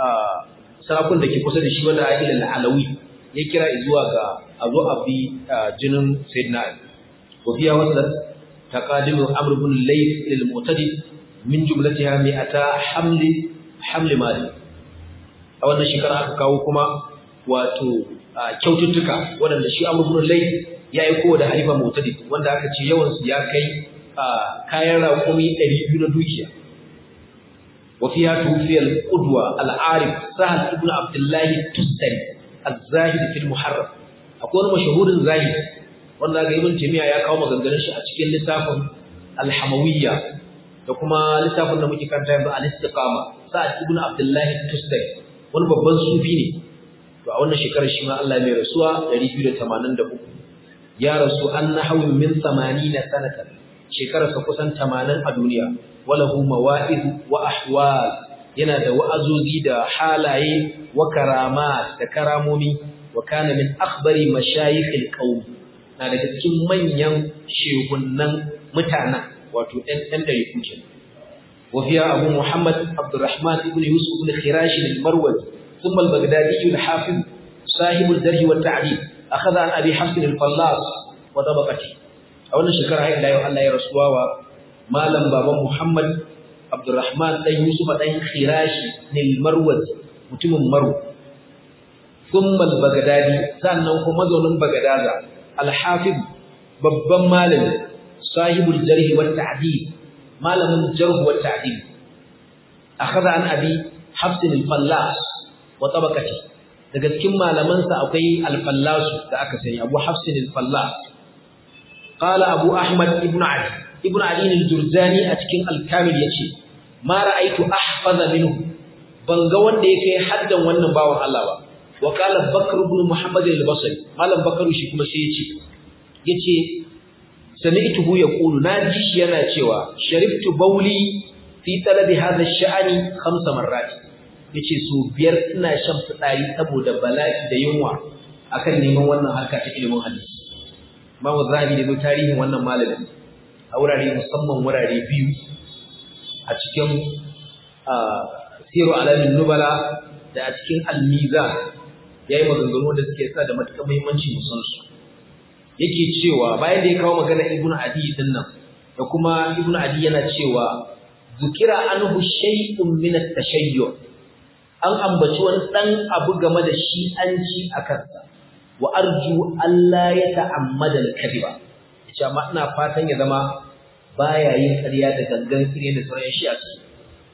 sarakun da ke kusa da shi wanda ila al-alawi ya kira zuwa ga azo abi jinin sayyidina Ali wa fiya wasat taqadimu amr ibn layth lil mu'tadi min jumlatiha mi'ata hamli hamli mali a wannan shekara aka kawo kuma wato kyaututtuka waɗanda shi amr ibn layth ya yi kowa da halifa mutadid wanda aka ce yawansu ya kai kayan raƙumi 200 na dukiya wa fiha tufiya al-qudwa al-arif sahal ibn abdullah tustari az-zahid fi al-muharram akwai wani mashahurin zahiri wanda ga ibn taymiya ya kawo maganganun shi a cikin littafin al-hamawiyya da kuma littafin da muke karanta yanzu al-istiqama sa'ad ibn abdullahi tusdari wani babban sufi ne to a wannan shekarar shi ma Allah mai rasuwa 283 ya rasu an nahawu min 80 sanatan shekarar sa kusan 80 a duniya walahu mawa'id wa ahwal yana da wa'azozi da halaye wa karamat da karamomi wa kana min akhbari mashayikh al-qawm na daga cikin manyan shehunan mutanen wato ɗan ɗan ɗari kuke وفيها أبو محمد عبد الرحمن بن يوسف بن خراش المروزي ثم البغدادي الحافظ صاحب الجرح والتعديل أخذ عن أبي حفص الفلاس وطبقته أولا شكرا هاي الله الله يرسوا مالم بابا محمد عبد الرحمن بن يوسف بن خراش المروزي متم مرو ثم البغدادي sannan kuma mazaunin bagadaza al-hafiz babban malami sahibul jarh wa ta'dil malamin jarh wa ta'dil akhadha an abi hafs al-fallas wa tabaqati daga cikin malaman sa akwai al-fallas da aka sani abu hafs al-fallas qala abu ahmad ibn ali ibn ali al-jurjani a cikin al-kamil yace ma ra'aytu ahfaza minhu ban ga wanda yake haddan wannan bawan Allah ba wa qala bakr ibn muhammad al-basri malam bakru shi kuma sai yace yace sami'tuhu yaqulu naji shi yana cewa sharibtu bauli fi talabi hadha ash-sha'ni khamsa marrat yace so biyar ina shan fitsari saboda bala'i da yunwa akan neman wannan harka ta ilimin hadisi Imam Zahabi da tarihin wannan malamin a wurare musamman wurare biyu a cikin siru alamin nubala da a cikin al-mizan yayi maganganu da suke sa da matuƙar muhimmanci musan su yake cewa bayan da ya kawo magana ibn adi din nan da kuma ibn adi yana cewa zukira anhu shay'un min at-tashayyu an ambaci wani dan abu game da shi an ci a kansa wa arju Allah ya ta'ammada al-kadhiba yace amma ina fatan ya zama baya yin ƙarya da gangan kire da sauran shi a ciki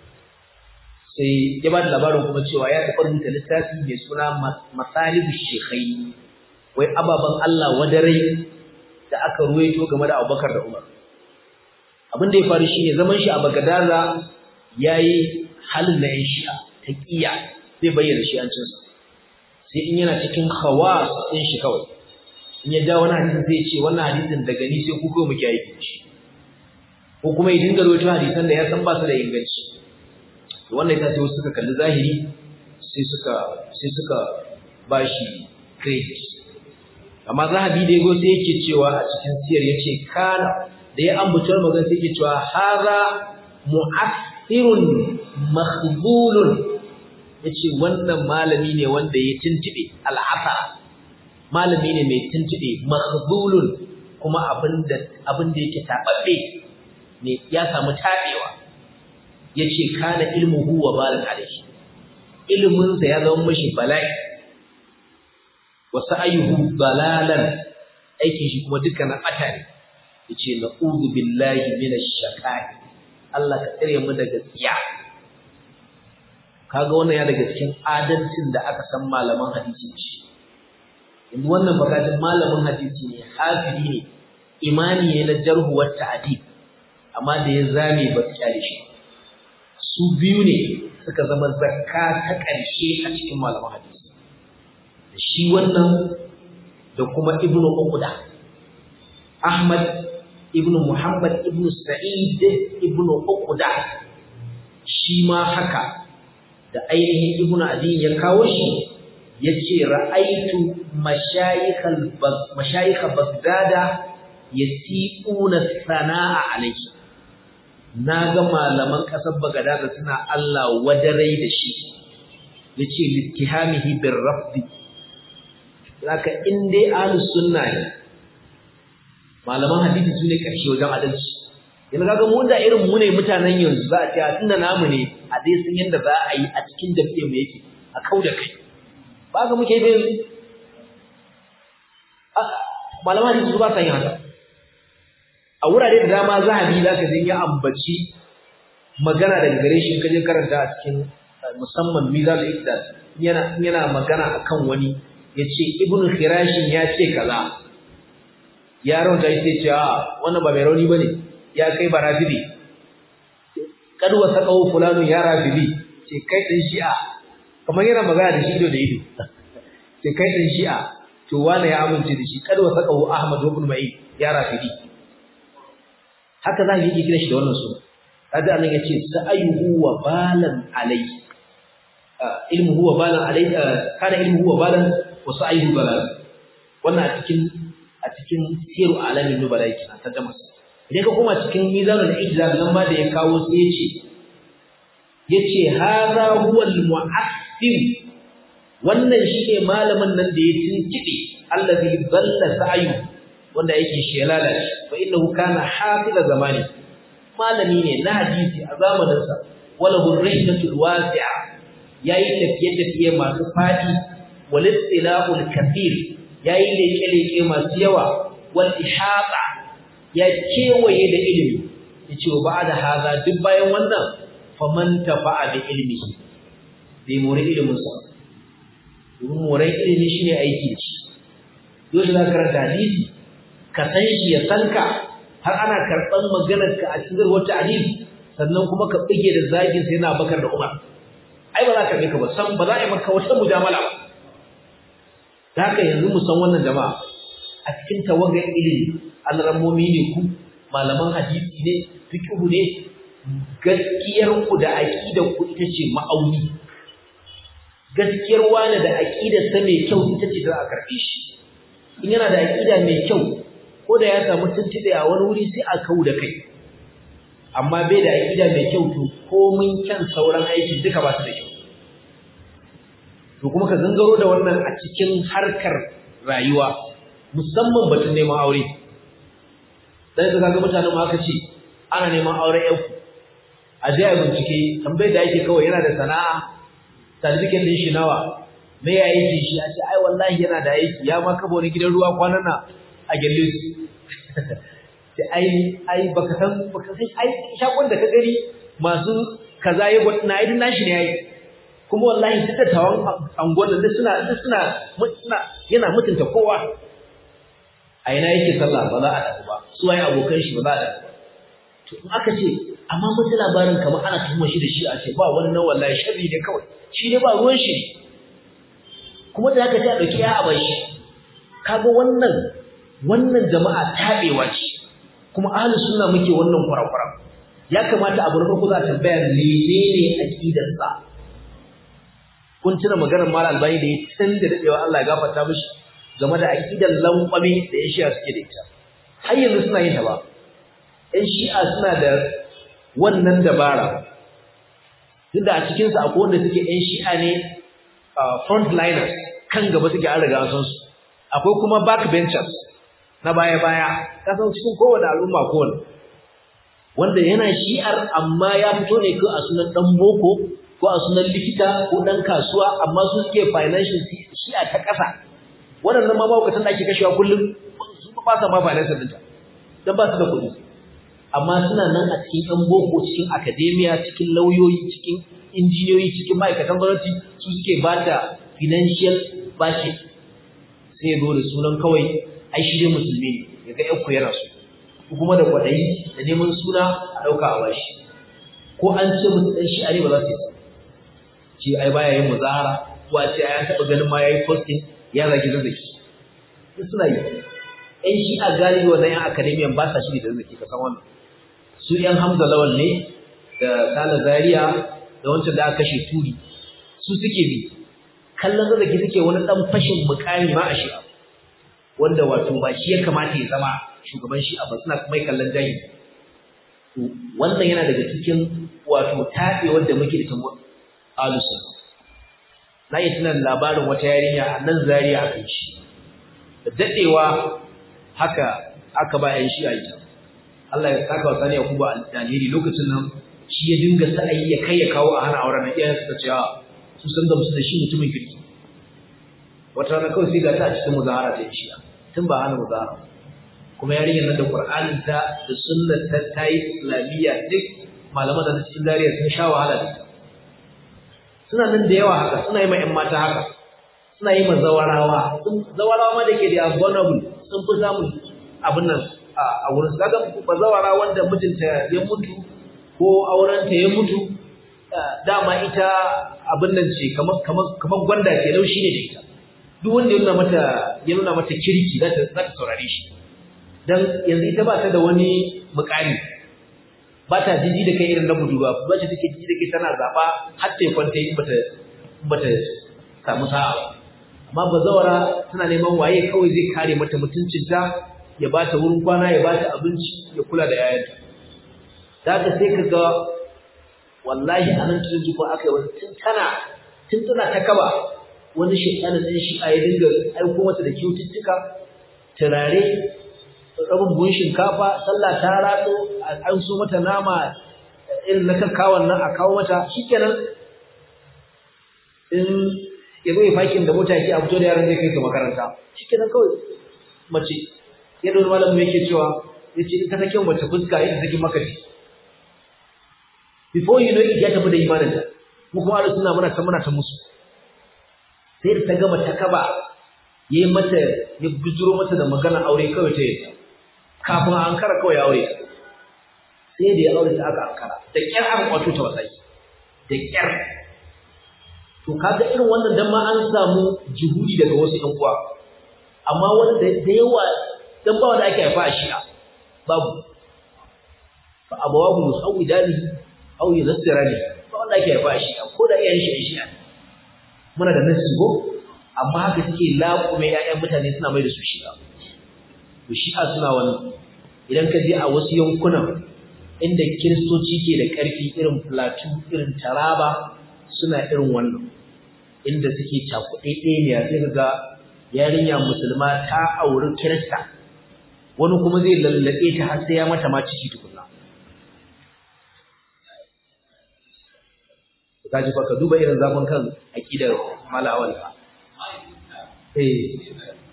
sai ya ba da labarin kuma cewa ya taɓa rubuta littafi mai suna masalibu shekai wai ababen Allah wadarai da aka ruwaito game da abubakar da umar abin da ya faru shi ne zaman shi a bagadaza ya yi halin na yan shi'a ta ƙiya zai bayyana shi'ancinsa sai in yana cikin hawa ɗin shi kawai in ya ja wani hadisin zai ce wannan hadisin daga ni sai ku kawai muke aiki shi ko kuma ya dinga rawaito hadisan da ya san ba su da inganci to wannan yasa sai wasu suka kalli zahiri sai suka sai suka bashi credit amma zahabi da yago sai yake cewa a cikin siyar yace kana da ya ambatar magana sai yake cewa hadha mu'athirun makhzulun yace wannan malami ne wanda ya tuntube al'afa malami ne mai tuntube makhzulun kuma abinda abinda yake tababbe ne ya samu tabewa yace kana ilmuhu wa balan alayhi ilmin sa ya zama mishi bala'i wa sa'ayuhu balalan aikin shi kuma dukkanin ata ne yace na'udhu billahi minash shaqai Allah ka tsare mu daga tsiya kaga wannan ya daga cikin adalcin da aka san malaman hadisi shi yanzu wannan bakatun malamin hadisi ne hafidi ne imani ne na jarhu wa ta'dil amma da ya zame ba su kyale shi su biyu ne suka zama zakka ta ƙarshe a cikin malaman hadisi da shi wannan da kuma ibnu uqda ahmad ibnu muhammad ibnu sa'id ibnu uqda shi ma haka da ainihin ibnu adin ya kawo shi yace ra'aitu mashayikhal mashayikh bagdada yasiquna sana'a alayhi na ga malaman ƙasar Bagadaza suna Allah wadarai da shi ya ce littihamihi bin rafdi zaka in dai ahlus sunna ne malaman hadisi su ne ƙarshe wajen adalci yanzu kaga mu da irin mu ne mutanen yanzu za a ce a tunda namu ne a dai sun yanda za a yi a cikin jam'iyyar mu yake a kau da kai ba ga muke yi yanzu malaman hadisi su ba sa yin haka a wurare da dama zahabi za ka ya ambaci magana daga gare shi kaje karanta a cikin musamman mizal iqdal yana yana magana akan wani ya ce ibnu khirashin ya ce kaza ya raunta ya ce a wannan ba mai rauni bane ya kai ba rafidi kad wa saqahu fulanu ya rafidi ce kai din shi'a kamar yana magana da shi ido da ido ce kai din shi'a to wani ya amince da shi kad wa saqahu ahmad ibn ma'in ya rafidi haka za ki kira shi da wannan suna kaga anan yace sa'ayuhu wa balan alai ilmu huwa balan alai kana ilmu huwa balan wa sa'ayuhu balan wannan a cikin a cikin siru alamin nubala yake an tarjama sa idan ka koma cikin mizanul ijza nan ma da ya kawo sai yace yace hadha huwa al-mu'assir wannan shine malamin nan da ya tinkide allazi dalla sa'yu wanda yake shelala shi fa innahu kana hafiza zamani malami ne na hadisi a zamanin sa wala hurriyatul wasi'a yayi tafiye tafiye masu fadi wal istilahul kathir yayi leke leke masu yawa wal ihata ya kewaye da ilimi yace wa ba'da haza duk bayan wannan faman tafa'a bi ilmihi bai more ilimin sa domin more ilimi shine aiki da shi dole za ka karanta hadisi ka san shi ya san ka har ana karɓar maganar ka a cikin wata hadisi sannan kuma ka bige da zagin sai na bakar da umar ai ba za ka ka ba san ba za a yi maka wata mujamala ba da haka yanzu mu san wannan jama'a a cikin tawagar ilimi alramomi ne ku malaman hadisi ne fiqhu ne gaskiyar ku da aqidar ku ita ce ma'auni gaskiyar wani da aqidar sa mai kyau ita ce za a karbe shi in yana da aqida mai kyau ko da ya samu tuntube a wani wuri sai a kau da kai amma bai da aqida mai kyau to komin kyan sauran aiki duka ba su da kyau to kuma ka gangaro da wannan a cikin harkar rayuwa musamman batun neman aure dan ka ga mutanen ma aka ce ana neman aure yau a je a bincike tambayar da ake kawai yana da sana'a certificate din shi nawa me ya yi shi a ce ai wallahi yana da aiki ya ma kaba wani gidan ruwa kwanan nan a gelle su ce ai ai baka san baka san ai shakon da ka gani masu kaza ya gwada na idin nashi ne yayi kuma wallahi duk da tawan angon da suna suna suna yana mutunta kowa a ina yake sallah ba za a dafu ba su waye abokan shi ba za a dafu ba to in aka ce amma mutu labarin kamar ana tuhuma shi da shi a ce ba wannan wallahi sharri ne kawai shi ne ba ruwan shi kuma da aka ce a dauki ya a shi kaga wannan wannan jama'a tabewa ce kuma ahlus sunna muke wannan kurakura ya kamata abu na farko za a tambaya menene aqidar sa kun tuna maganar Malam Albani da ya tun da dadewa Allah ya gafarta mishi game da aqidar lankwame da ya shi'a suke da ita har yanzu suna yin ta ba ɗan shi'a suna da wannan dabara tunda a cikin su akwai wanda suke ɗan shi'a ne frontliners kan gaba suke an riga san su akwai kuma backbenchers na baya baya ka san cikin kowane al'umma kowane wanda yana shi'ar amma ya fito ne ko a sunan dan boko ko a sunan likita ko dan kasuwa amma su suke financial shi'a ta ƙasa waɗannan ma mawukatan da ake kashewa kullum su ba sa ma financial ɗinta don ba su da kuɗi amma suna nan a cikin ɗan boko cikin academia cikin lauyoyi cikin injiniyoyi cikin ma'aikatan gwamnati su suke ba da financial budget sai ya zo da sunan kawai ai shi ne musulmi ne ya ga yanku yana so ko kuma da kwaɗayi da neman suna a ɗauka a bashi ko an ce musu ɗan shi'a ne ba za su yi ce ai baya yin muzahara ko a ce ai an taɓa ganin ma ya yi posting ya zagi zazzaki duk suna yi ƴan shi'a galibi wannan ƴan akademiyan ba sa shiri da zazzaki ka san wannan su ƴan hamza lawal ne da sala zaria da wancan da aka kashe turi su suke bi kallon zazzaki suke wani ɗan fashin mukami ma a shi'a wanda wato ba shi ya kamata ya zama shugaban shi'a ba suna kuma kallon jahili wannan yana daga cikin wato tafe wanda muke da tamu alusun na yi tunan labarin wata yarinya a nan zariya a kan shi da daɗewa haka aka ba yan shi'a ita Allah ya saka wa sani Yakubu alheri lokacin nan shi ya dinga sa'ayi ya kai ya kawo a hana auren nan iyayen suka ce a su san gamsu da shi mutumin kirki wata rana kawai sai ga ta a cikin muzahara ta shi'a tun ba hana muzahara kuma yarinyar nan da Qur'anin ta da sunnar ta tayi islamiyya duk malaman da cikin dariya sun sha wahala da ita suna nan da yawa haka suna yi ma ƴan mata haka suna yi ma zawarawa zawarawa ma da ke da vulnerable sun fi samun abin nan a wurin su kaga ba zawara wanda mijinta ya mutu ko aurenta ya mutu dama ita abin nan ce kamar gwanda ce laushi ne da ita duk wanda ya nuna mata ya nuna mata kirki za ta saurare shi dan yanzu ita ba ta da wani mukami ba ta jiji da kai irin na budurwa ba ce take jiji da kai tana zaba har ta kwanta in bata bata samu sa'a ba amma bazawara tana neman waye kawai zai kare mata mutuncinta ya ba ta wurin kwana ya ba ta abinci ya kula da yayanta da haka sai ka ga wallahi a nan tun jiko aka yi wani tun tana tun tana ta kaba wani shekaru ɗan shi'a ya dinga aiko mata da kyaututtuka turare rabin buhun shinkafa sallah ta ratso an so mata nama irin na kakkawan nan a kawo mata shikenan in ya zo ya fakin da mota yake a fito da yaran zai kai su makaranta shikenan kawai mace yadda wani malamin yake cewa ya ce in ka sake mace fuska yadda take maka ji before you know it ya tafi da imaninta mu kuma da suna muna ta muna ta musu sai da ta gama ta kaba ya yi mata ya bijiro mata da magana aure kawai ta yi kafin an kara kawai ya aure sai da ya aure ta aka ankara da kyar aka kwato ta wasai da kyar to kaga irin wannan dan ma an samu juhudi daga wasu ɗan uwa amma wanda da yawa dan ba wanda ake haifa a shi'a babu fa abawahu yusawidani aw yuzassirani ba wanda ake haifa a shi'a ko da iyayen shi shi'a muna da nasi go amma haka suke laƙume ƴaƴan mutane suna mai da su shi'a to shi'a suna wannan idan ka je a wasu yankunan inda kiristoci ke da ƙarfi irin plateau irin taraba suna irin wannan inda suke cakuɗe ɗaya sai ka ga yarinya musulma ta auri kirista wani kuma zai lallaɓe ta har sai ya mata ma ciki tukunna ka ji fa ka duba irin zafin kan aƙidar malawal eh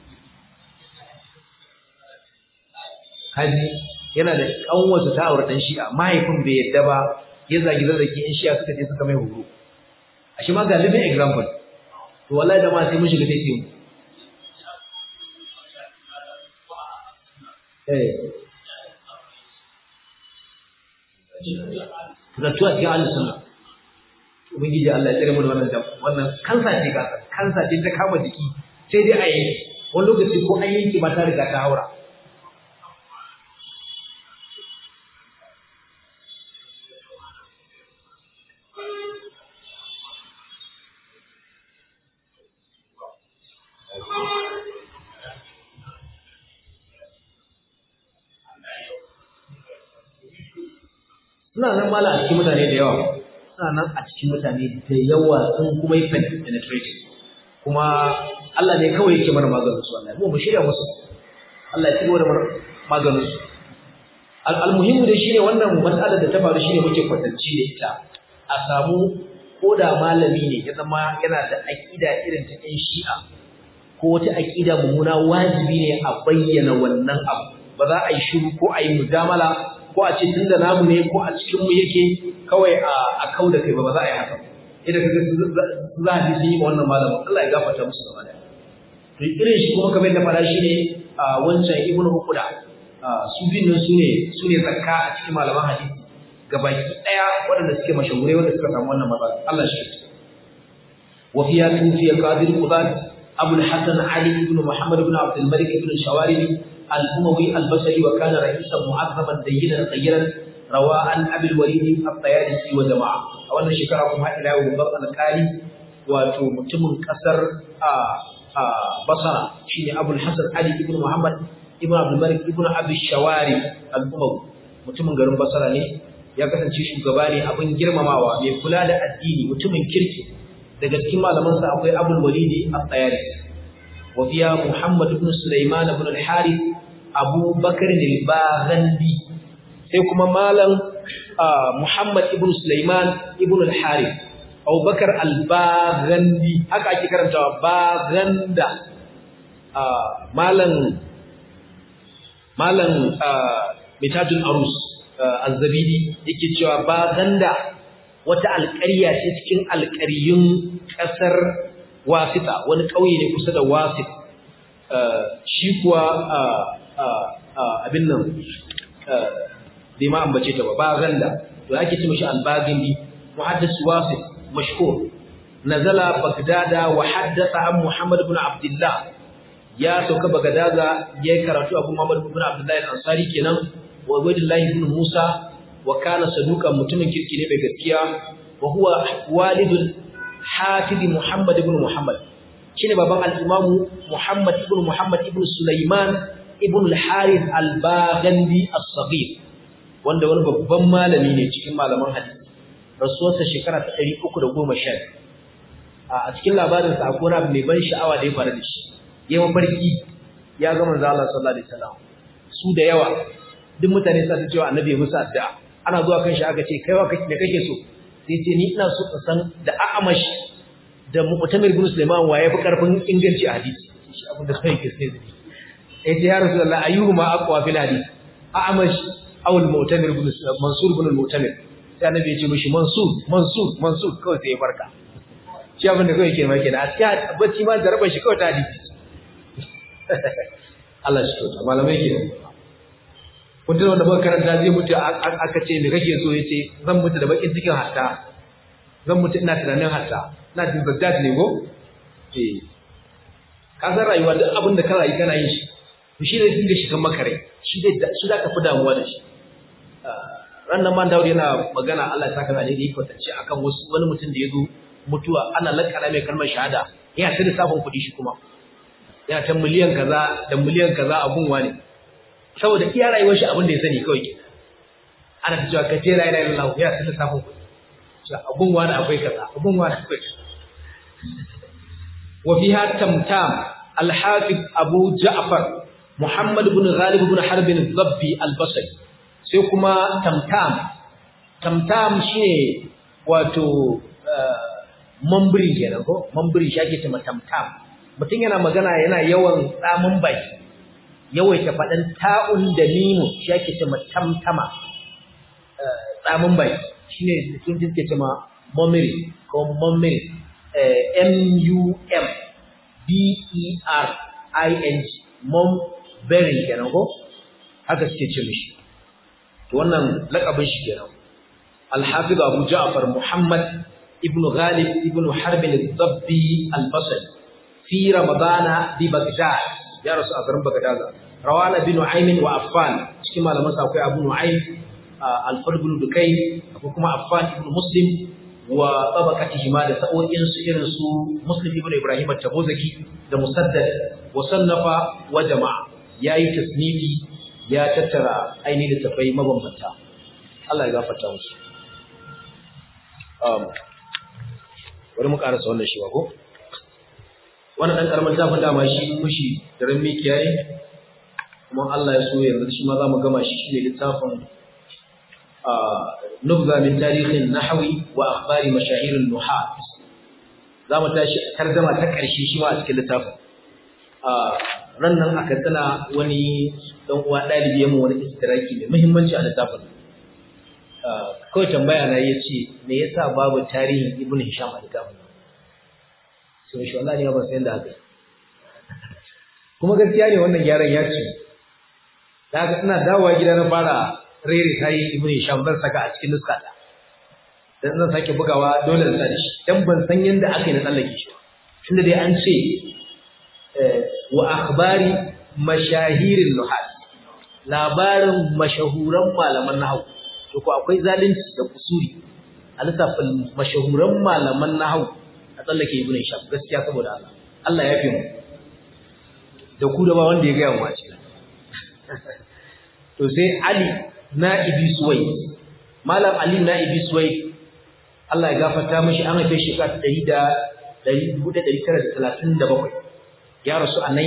kaji yana da kanwarsa ta aure dan shi'a mahaifin bai yadda ba ya zagi zazzaki in shi'a suka je suka mai horo a shi ma ga living example to wallahi da ma sai mun shiga sai mu eh Zattuwa cikin Allah sunna. Ubangiji Allah ya tsere mu da wannan wannan kansa ce ka kansa ce ta kama jiki sai dai a yanki wani lokaci ko an yanki ba ta riga ta haura. suna nan mala a cikin mutane da yawa suna nan a cikin mutane da yawa sun kuma yi penetrating kuma Allah ne kawai yake mana maganin su Allah mu mu shirya musu Allah ya ci gaba da maganin su almuhimmu da shine wannan mas'alar da ta faru shine muke kwatanci da ita a samu koda malami ne ya zama yana da aqida irin ta ɗan shi'a ko wata aqida mummuna wajibi ne a bayyana wannan abu ba za a yi shiru ko a yi mujamala ko a ce tunda namu ne ko a cikin mu yake kawai a kau da kai ba ba za a yi haka idan kaga za a ji sun yi ma wannan malamin Allah ya gafarta musu gaba daya to irin shi kuma kamar da fara shi ne a wancan ibn hukuda su bin nan su ne su ne zakka a cikin malaman hadisi gabaki daya waɗanda suke mashahurai wanda suka samu wannan matsala Allah shi wa fiya tufiya qadir qudat abu al-hasan ali ibn muhammad ibn abd al-malik ibn shawarimi الأموي البصري وكان رئيسا معظما دينا خيرا روى عن أبي الوليد الطيالسي وجماعة أولا شكركم إلى وضع القالي وتمتم كسر بصرة شيني أبو الحسن علي ابن محمد ابن عبد الملك ابن أبي الشواري الأموي mutumin garin Basra ne ya kasance shugaba ne abin girmamawa mai kula da addini mutumin kirki daga cikin malamansa akwai Abul Walidi At-Tayalisi وفيها محمد بن سليمان بن الحارث أبو بكر الباغندي سيكما مالا محمد بن سليمان بن الحارث أبو بكر الباغندي هكا أكي كرمتا باغندا مالا مالا متاج الأروس الزبيدي yake cewa baganda wata alƙarya ce cikin alƙaryun ƙasar wasita wani ƙauye ne kusa da wasit shi kuwa abin nan bai ma ambace ta ba ba ganda to ake ce mashi albagindi muhaddis wasit mashhur nazala bagdada wa haddatha an muhammad ibn abdullah ya sauka bagdada yayi karatu abu muhammad ibn abdullah al-ansari kenan wa ubaydullah ibn musa wa kana saduqan mutumin kirki ne mai gaskiya wa huwa walidul hafiz muhammad ibn muhammad shine baban al-imam muhammad ibn muhammad ibn sulaiman ibn al-harith al-baghandi as-saghir wanda wani babban malami ne cikin malaman hadisi rasuwarsa shekara ta 310 a cikin labarinsa akwai abu mai ban sha'awa da ya faru da shi ya mafarki ya ga manzo Allah sallallahu alaihi wasallam su da yawa duk mutane sa su cewa annabi musu addu'a ana zuwa kan shi aka ce kai wa kake kake so sai ce ni ina so in san da a'amash da mu'tamir ibn Sulaiman wa yafi karfin inganci a hadisi shi abin da kai ke sai da ni sai ce ya rasulullah ayyuhuma aqwa fil hadith a'amash aw al-mu'tamir ibn Mansur ibn al-mu'tamir sai annabi ya ce mishi Mansur Mansur Mansur kawai sai ya barka shi abin da kawai ke ma kenan a cikin bacci ma jarabar shi kawai ta hadisi Allah shi kyauta malamai kenan kun wanda muka karanta zai mutu aka ce me kake so yace zan mutu da bakin cikin hatta zan mutu ina tunanin hatta ina jin zaddad ne go eh ka san rayuwa duk abin da ka rayu kana yin shi to shi zai dinga shigan maka rai shi zai shi za ka fi damuwa da shi rannan man dawo yana magana Allah ya saka da yake kwatance akan wasu wani mutum da ya zo mutuwa ana lakana mai kalmar shahada yana ta lissafin kuɗi shi kuma yana ta miliyan kaza da miliyan kaza a gunwa ne saboda iya rayuwar shi abin da ya sani kawai ke ana ta cewa kace la ilaha illallah yana ta lissafin kuɗi a gunwa da akwai kaza a gunwa da akwai wa fiha tamtam al-hafiz abu ja'far muhammad ibn ghalib ibn harb al-dhabbi al-basri sai kuma tamtam tamtam shine wato mambiri kenan ko mambiri shi ake cewa tamtam mutum yana magana yana yawan tsamin baki yawaita faɗin ta'un da mimu shi ake cewa tamtama tsamin baki shine sun jinke cewa mambiri ko mambiri m u m b e r i n g mambiri kenan ko haka suke ce mishi to wannan lakabin shi kenan al-hafiz abu ja'far muhammad ابن غالب ابن حرب الضبي البصري في رمضان ببغداد يا رسول الله بغداد روان بن نعيم وعفان كما لما ساكو ابو نعيم الفرد بن دكين ابو كما عفان ابن مسلم وطبقتهما da sa'o'in su irin su Muslim ibn Ibrahim at-Tabuzaki da Musaddad wa sannafa wa jama'a yayi tasnifi ya tattara ainihin tafai mabambanta Allah ya gafarta musu um bari mu karasa wannan shi ba ko wannan dan karamin tafin dama shi mushi daren mikiya ne kuma Allah ya so yanzu shi ma za mu gama shi shine littafin nubza min tarihin nahwi wa akhbari mashahir nuhat za mu tashi tarjama ta karshe shi ma a cikin littafin ran nan aka tana wani dan uwa dalibi yayin wani istiraki mai muhimmanci a littafin kawai tambaya na ya ce me yasa babu tarihin ibn hisham a littafin nan sai shi wallahi ba san da haka kuma gaskiya ne wannan gyaran ya ce da haka ina dawowa gida na fara rere tayi ibn hisham zan saka a cikin nuska ta dan zan sake bugawa dole na sani shi dan ban san yanda aka yi na tsallake shi tunda dai an ce wa akhbari mashahirin nuhat labarin mashahuran malaman nahwu to ko akwai zalunci da kusuri a lissafin mashahuran malaman nahwu a tsallake ibn Hisham gaskiya saboda Allah Allah ya fi mu da ku da ba wanda ya gaya mu a cikin to sai Ali Na'ibi Suwai Malam Ali Na'ibi Suwai Allah ya gafarta mishi an haife shi ka 1937 ya rasu a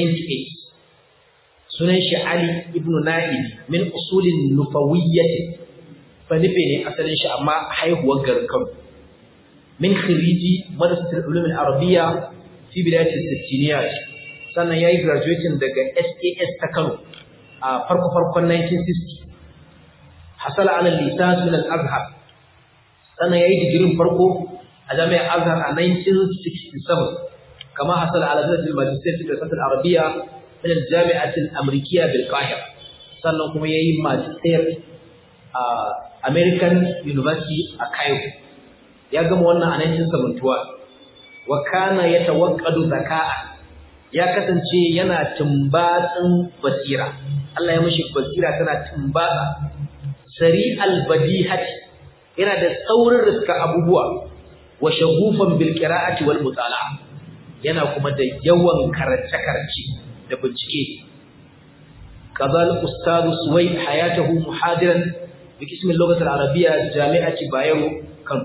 1998 sunan shi Ali ibn Na'ibi min usulin nufawiyyah fa nufe ne asalin shi amma haihuwar garin Kano min khiriji madrasatul ulum al-arabiyya fi bidayat al-sittiniyat sannan yayi graduating daga SAS ta Kano a farko farkon 1960 hasala ala lisan min al-azhar sannan yayi digirin farko a a jami'ar azhar a 1967 kama hasala ala darajatul magister fi dirasat al-arabiyya min al-jami'at al-amrikiyya bil qahira sannan kuma yayi magister a American University a Cairo ya gama wannan a 1971 wa kana yatawaqqadu zaka'a ya kasance yana tumbatsin basira Allah ya mishi basira tana tumbatsa sari albadihati yana da saurin riska abubuwa wa shagufan bil qira'ati wal mutala'a yana kuma da yawan karance karance da bincike qadal ustad suwaid hayatahu muhadiran bi qism al-lughah al-arabiyya jami'ati bayero kan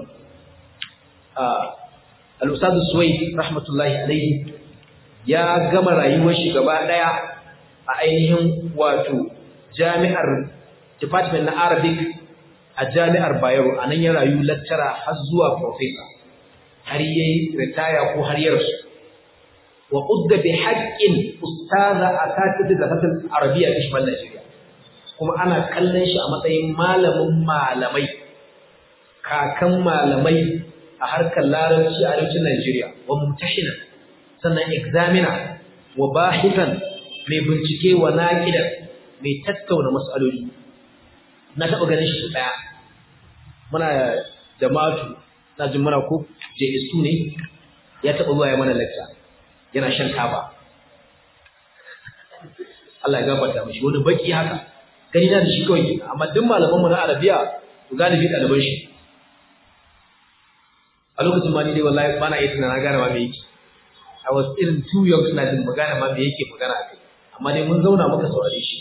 al-ustad suwaid rahmatullahi alayhi ya gama rayuwar shi gaba daya a ainihin wato jami'ar department na Arabic a jami'ar Bayero anan ya rayu lecturer har zuwa professor har yayi retire ko har ya rasu wa udda bi haqqin ustaza asatid da fatul arabiyya fi shimal Najeriya kuma ana kallon shi a matsayin malamin malamai kakan malamai a harkar larabci a arewacin Najeriya wa mumtahinan sannan examiner wa bahitan mai bincike wa naqidan mai tattauna mas'aloli na taɓa ganin shi ɗaya muna jama'atu na jin mana ko JS2 ne ya taɓa zuwa ya mana lecture yana shan taba Allah ya gafarta mishi wani baki haka gani na da shi kawai amma duk malaman mu na Arabiya to galibi ɗaliban shi a lokacin ma ni dai wallahi ba na iya tunanin gane ma me yake I was irin too young suna jin magana ma me yake magana kai amma dai mun zauna muka saurare shi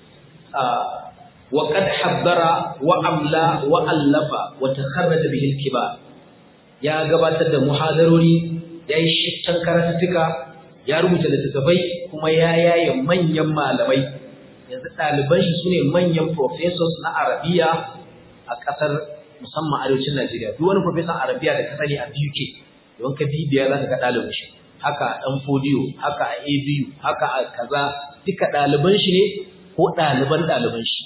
wa qad haddara wa amla wa allafa wa takharraja bihi al-kibar ya gabatar da muhadarori yayi shittan karatuttuka ya rubuta littattafai kuma ya yaye manyan malamai yanzu ɗaliban shi sune manyan professors na arabiya a ƙasar musamman arewacin Najeriya duk wani professor arabiya da ka sani a UK don ka bibiya za ka ga ɗalibin shi haka a ɗan fodiyo haka a ABU haka a kaza duka ɗaliban shi ne ko ɗaliban ɗaliban shi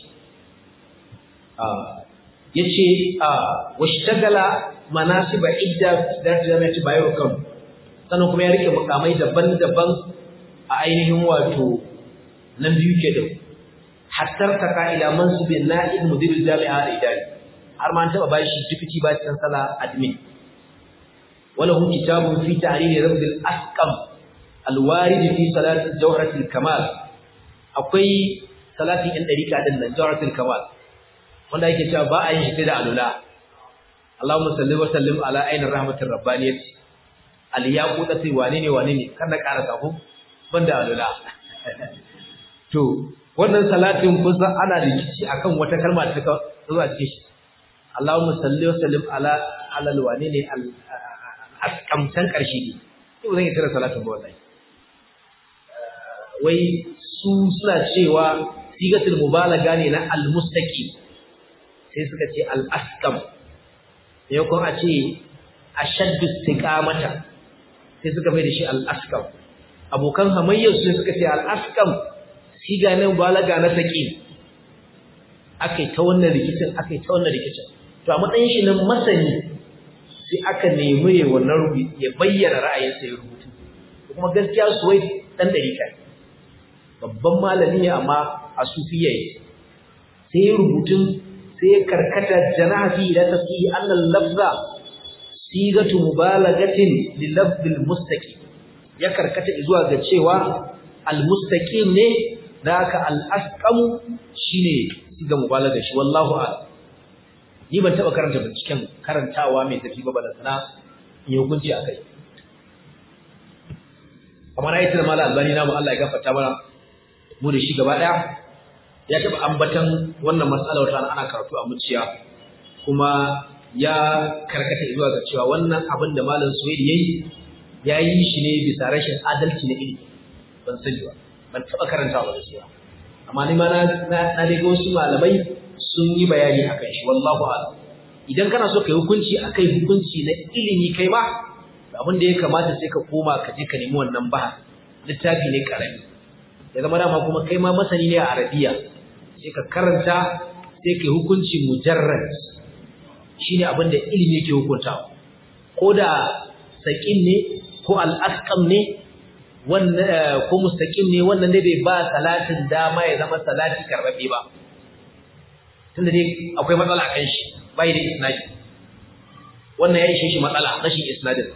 ya ce washtagala manasiba idda da jami'ati bayero kan sannan kuma ya rike mukamai daban-daban a ainihin wato nan biyu ke da hattar ta ka'ida mansubin na'ib mudirul jami'a da idari har ma an taɓa bashi deputy vice chancellor admin وله كتاب في تعليل رمز الأسقم الوارد في صلاة جوهرة الكمال أقوي صلاة إن أريكا دلنا جوهرة الكمال wanda yake cewa ba a yin shi da alula Allahumma salli wa sallim ala ainin rahmatir rabbaniyat al yaqutati wane ne wane ne kada ƙara sako banda alula to wannan salatin kusa ana rikici akan wata kalma da ta zo a cikin shi Allahumma salli wa sallim ala alal wane ne al askamtan ƙarshe ne to zan yi tara salatin ba wallahi wai su suna cewa sigatul mubalaga ne na almustaqim sai suka ce al-askam ne ko a ce ashaddu istiqamata sai suka mai da shi al-askam abokan hamayyar su suka ce al-askam siga ne mubalaga na saqim akai ta wannan rikicin akai ta wannan rikicin to a matsayin shi nan masani sai aka nemi ya wannan ya bayyana ra'ayinsa ya rubutu kuma gaskiya suwai dan dariƙa babban malami ne amma a sufiya sai ya rubutun sai ya karkata janaha fi ila tafsiri annal lafza sigatu mubalagatin li lafzil mustaqim ya karkata zuwa ga cewa al mustaqim ne da haka al asqam shine siga mubalaga shi wallahu a'lam ni ban taba karanta binciken karantawa mai tafi ba balantana in yi hukunci a kai amma na yi tuna mala albani namu Allah ya gafarta mana mu da shi gaba daya ya taba ambatan wannan matsala wata ana karatu a muciya kuma ya karkata zuwa ga cewa wannan abin da malam Suwaid yayi ya yi shi ne bisa rashin adalci na ilimi ban sani ba ban taba karantawa ba gaskiya amma ni ma na na dai ga wasu malamai sun yi bayani akan shi wallahu a'lam idan kana so kai hukunci akai hukunci na ilimi kai ma abin da ya kamata sai ka koma ka je ka nemi wannan bahas littafi ne karami ya zama dama kuma kai ma masani ne a arabiya sai ka karanta sai kai hukunci mujarrad shine abin da ilimi yake hukuntawa ko da saƙin ne ko al'asƙam ne ko mustaƙim ne wannan dai bai ba salatin dama ya zama salati karɓaɓɓe ba tunda dai akwai matsala kan shi bai da isnadi wannan ya ishe shi matsala rashin isnadin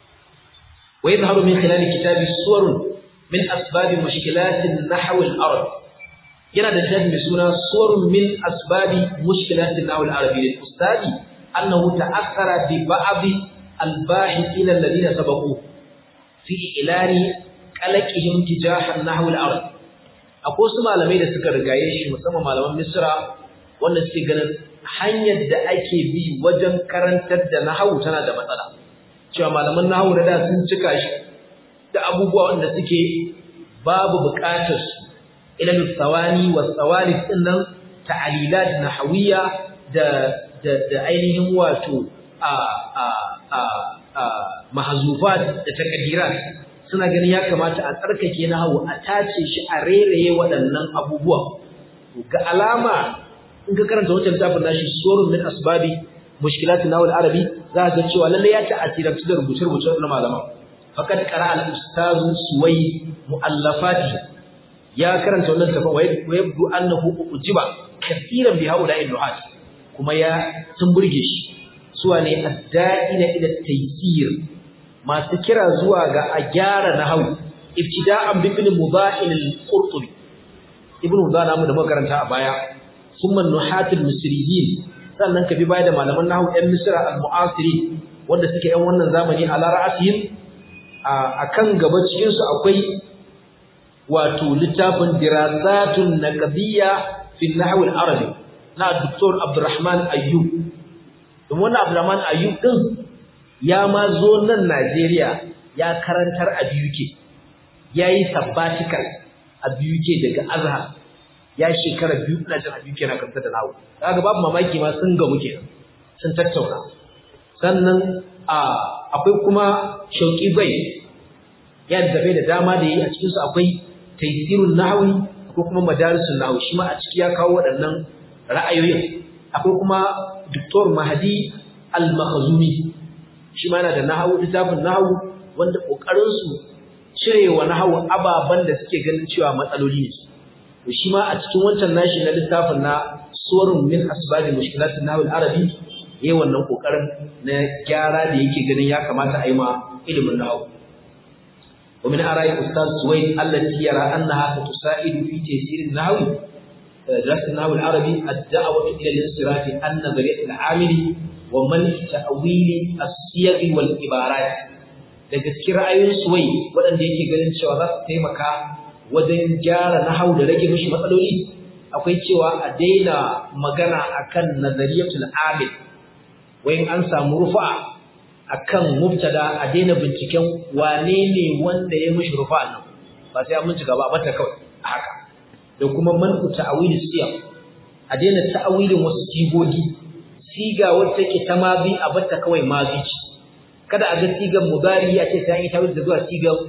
wa yadhharu min khilal kitabi suwarun min asbab mushkilat an-nahw al-arab yana da littafi mai suna suwarun min asbabi mushkilat an-nahw al-arabi lil ustadi annahu ta'athara bi ba'd al-bahithin alladhina sabaqu fi ilani qalaqihim tijaha an-nahw al-arab akwai wasu malamai da suka rigaye shi musamman malaman misra wanda suke ganin hanyar da ake bi wajen karantar da nahawu tana da matsala cewa malaman nahawu da sun cika shi da abubuwa wanda suke babu buƙatar su ilal tsawani wa tsawali dinnan ta'alilat nahawiyya da da da ainihin wato a a a a mahzufat da takdirat suna ganin ya kamata a tsarkake nahawu a tace shi a reraye waɗannan abubuwa ga alama in ka karanta wancan littafin nashi surun min asbabi mushkilatin nawal arabi za ka ga cewa lalle ya ta'asirantu da rubuce-rubuce na malama faqad qara al ustaz suwai muallafati ya karanta wannan tafin wa yabdu annahu ujiba kaseeran bi haula al kuma ya sun burge shi suwa ne adda'ina ila taysir masu kira zuwa ga a gyara nahwu ibtida'an bi ibn mudahil al-qurtubi ibn mudahil da makaranta a baya summa nuhatul misriyin sannan ka bi baya da malaman nahwu ɗan misra al-mu'asiri wanda suke ɗan wannan zamani ala ra'asihim a kan gaba cikin su akwai wato littafin dirasatun naqdiyya fi nahw al-arabi na Dr. Abdurrahman Ayyub don wannan Abdurrahman Ayyub din ya ma zo nan Najeriya ya karantar a BUK yayi sabbatical a BUK daga Azhar ya shekara biyu ina jin abin kenan kan da nawo kaga babu mamaki ma sun ga muke sun tattauna sannan a akwai kuma shauki bai ya da da dama da yi a cikin su akwai taysirun nahwi ko kuma madarisun nahwi shi ma a ciki ya kawo waɗannan ra'ayoyin akwai kuma Dr. Mahdi Al-Makhzumi shi ma yana da nahwu littafin nahwu wanda kokarin su cirewa nahwu ababan da suke ganin cewa matsaloli ne to shi ma a cikin wancan nashi na littafin na surun min asbabi mushkilatin nahwi al-arabi yayi wannan kokarin na gyara da yake ganin ya kamata a yi ma ilimin nahwu wa min ara'i ustaz suwaid allati yara annaha tusaidu fi taysir an-nahwi درس النحو العربي الدعوة إلى الانصراف النظري العامل ومن تأويل الصيغ والعبارات daga cikin ra'ayoyin suwai waɗanda yake ganin cewa za su taimaka wajen gyara nahau da rage mishi matsaloli akwai cewa a daina magana akan nazariyatul amil wayin an samu rufa akan mubtada a daina binciken wane ne wanda ya mishi rufa nan ba sai an bincika ba a bata kawai a haka da kuma man'u ta'awil siyam a daina ta'awilin wasu sigogi siga wacce take ta mazi a bata kawai mazi ce kada a ga sigan mudari a ce sai an yi tawil da zuwa sigan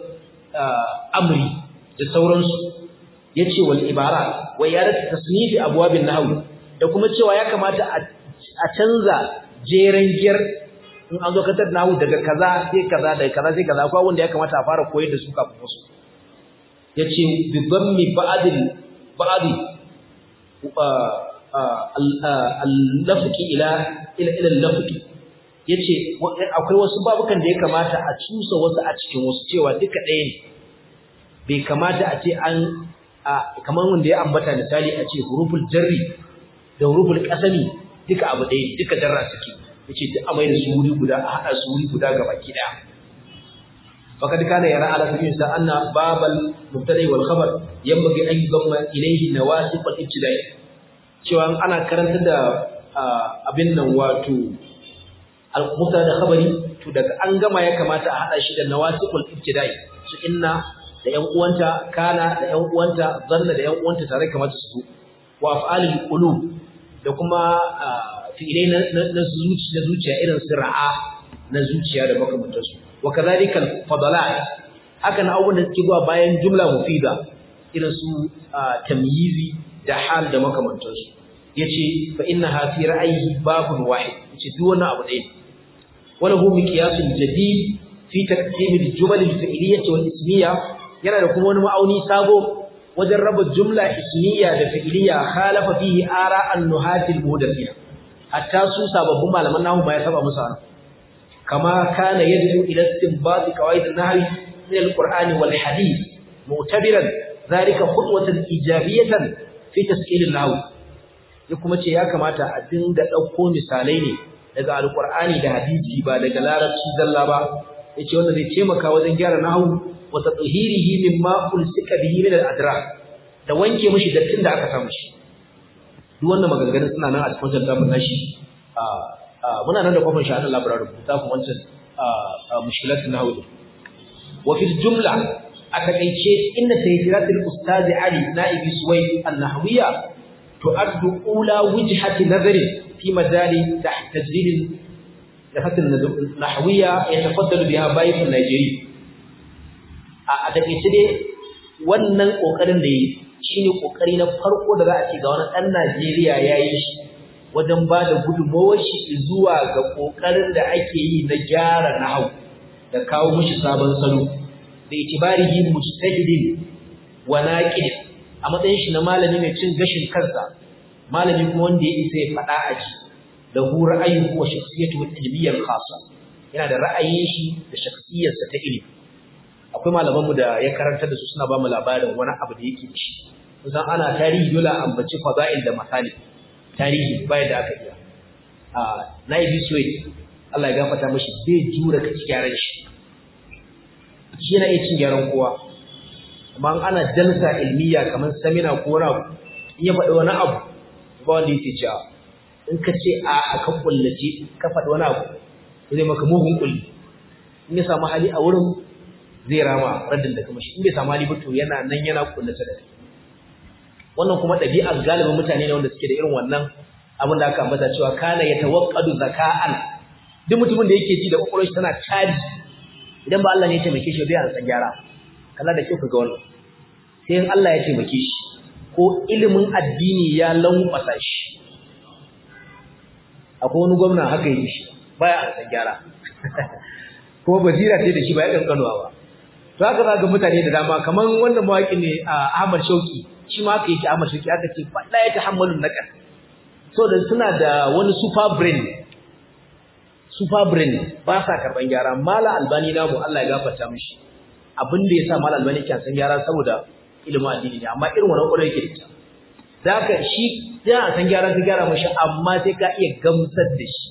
amri da sauransu yace wal ibara wa yaratu tasnifi abwabin nahw da kuma cewa ya kamata a canza jeren giyar in an zo katar nahw daga kaza sai kaza daga kaza sai kaza akwai wanda ya kamata a fara koyar da su kafin wasu yace bi dhammi ba'dil ba'di al-lafqi ila ila ila al-lafqi yace akwai wasu babukan da ya kamata a cusa wasu a cikin wasu cewa duka ɗaya ne bai kamata a ce an kamar wanda ya ambata misali a ce huruful jarri da huruful qasami duka abu ɗaya ne duka jarra suke yace duk a mai da su wuri guda a hada su wuri guda ga baki daya faqad kana yara ala sabil sa anna babal mubtada wal khabar yanbaghi an yudamma ilayhi nawasib al ibtida'i cewa ana karanta da abin nan wato al mubtada da khabari to daga an gama ya kamata a hada shi da nawasib al ibtida'i su inna da ƴan uwanta kana da ƴan uwanta zanna da ƴan uwanta tare kamata su zo wa af'alul qulub da kuma fi'ilai na zuciya zuciya irin su ra'a na zuciya da makamantansu wa kadhalika fadalat haka na abubuwan da suke zuwa bayan jumla mufida irin su tamyizi da hal da makamantansu yace fa innaha fi ra'ayi babun wahid yace duk wannan abu ɗaya وله مقياس جديد في تقسيم الجمل الفعلية والاسمية yana da kuma wani ma'auni sabo wajen raba jumla ismiya da fi'liya khalafa fihi ara an-nuhatil mudaththina hatta su sababbin malaman nahu ba ya saba musu an kama kana yad'u ila istinbat qawaid an-nahwi min al-qur'ani wal hadith mu'tabiran dhalika khutwatan ijabiyatan fi taskil an-nahw ya kuma ce ya kamata a dinga dauko misalai ne daga al-qur'ani da hadisi ba daga larabci zalla ba yace wannan zai taimaka wajen gyara nahwu wa tatahirihi mimma ulsika bihi min al-adra da wanke mishi dattin da aka samu shi duk wannan maganganun suna nan a cikin wancan zafin nashi muna nan da kofin shi a nan labarar rubuta kuma wancan mushkilat na hudu wa fil jumla a takaice inna tayfiratul ustazi ali na'ibi suwai an-nahwiya tu'addu ula wijhati nazari fi majali tajrid لفت النحوية يتفضل بها بايف النيجيري a takaice dai wannan kokarin da yi shine kokari na farko da za a ce ga wani dan Najeriya yayi shi wajen ba da gudunmawar shi zuwa ga kokarin da ake yi na gyara nahwu da kawo mishi sabon salo da itibarihi mujtahidin wa naqid a matsayin shi na malami mai cin gashin kansa malami kuma wanda ya isa ya faɗa a ji da hu ra'ayin wa shakhsiyatu al-ilmiyyah khassa yana da ra'ayin shi da shakhsiyarsa ta ilimi akwai malamanmu da ya karanta da su suna ba mu labarin wani abu da yake ci kusan ana tarihi dole a ambaci fada'il da misali tarihi bayan da aka iya a naibi suwaid Allah ya gafarta mashi bai jura ka ci gyaran shi shi yana iya cin gyaran kowa amma ana jalsa ilmiya kamar samina ko wani abu in ya faɗi wani abu ba wanda yake cewa in ka ce a aka kullace ka faɗi wani abu zai maka mugun kulli in ya samu hali a wurin zai rama raddin da kuma shi in bai samu hali ba to yana nan yana kullace da kai wannan kuma ɗabi'ar galibin mutane ne wanda suke da irin wannan abin da aka ambata cewa kana ya tawakkadu zaka'an duk mutumin da yake ji da kokolon shi tana caji idan ba Allah ne ya taimake shi bai an san gyara kalla da kyau ka ga wannan sai in Allah ya taimake shi ko ilimin addini ya lankwasa shi akwai wani gwamna haka yi shi baya an san gyara ko basira ce da shi ba ya kankanuwa ba to haka za ga mutane da dama kamar wannan mawaki ne a Ahmad Shauki shi ma haka yake Ahmad Shauki aka ce fa la ya tahammalu naqas so da suna da wani super brain super brain ba sa karban gyara mala albani namu Allah ya gafarta mishi abin da yasa mala albani ke san gyara saboda ilimin addini ne amma irin wannan kwarai yake da ita zaka shi da san gyara ka gyara mishi amma sai ka iya gamsar da shi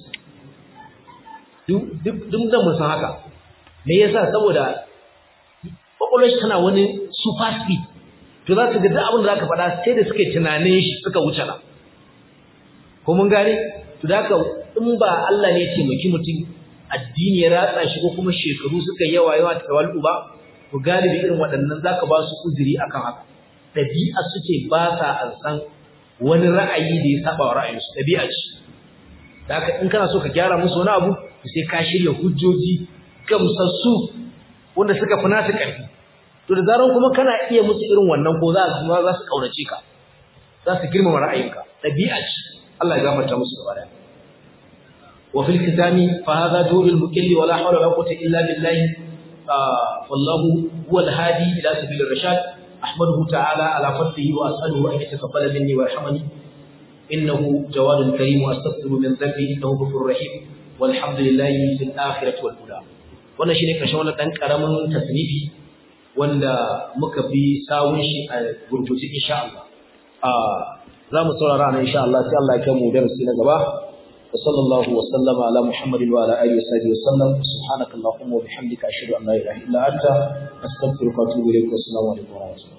duk duk da mun san haka me yasa saboda kwakwalwar shi tana wani super speed to za su ga duk abin da za ka faɗa sai da suka yi tunanin shi suka wuce na ko mun gane to da haka in ba Allah ne ya taimaki mutum addini ya ratsa shi ko kuma shekaru suka yawa yawa ta tawallu ba to galibi irin waɗannan zaka ba su uzuri akan haka ɗabi'a suke ba sa an san wani ra'ayi da ya saba wa ra'ayinsu ɗabi'a ce da haka in kana so ka gyara musu wani abu sai ka shirya hujjoji gamsassu wanda suka fi nasu ƙarfi to da zaran kuma kana iya musu irin wannan ko za su za su kaunace ka za su girmama ra'ayinka ɗabi'a ce Allah ya gafarta musu gaba daya wa fil kitami fa hadha durul mukilli wala hawla wala quwwata illa billah wallahu huwa al-hadi ila sabil ar-rashad ahmaduhu ta'ala ala fadlihi wa as'aluhu an yataqabbala minni wa yarhamani innahu jawadun karim wa astaghfiru min dhanbi innahu ghafurur rahim walhamdulillahi fil akhirati wal ula wannan shine karshen wannan dan karamin tasnifi wanda muka bi sawun shi a gurguje insha Allah za mu saurara nan insha Allah sai Allah ya kai mu darasi na gaba wa sallallahu wa sallama ala muhammadin wa ala alihi wa sahbihi wa sallam subhanakallahumma wa bihamdika ashhadu an la ilaha illa anta astaghfiruka wa atubu ilayk wa assalamu alaikum wa rahmatullahi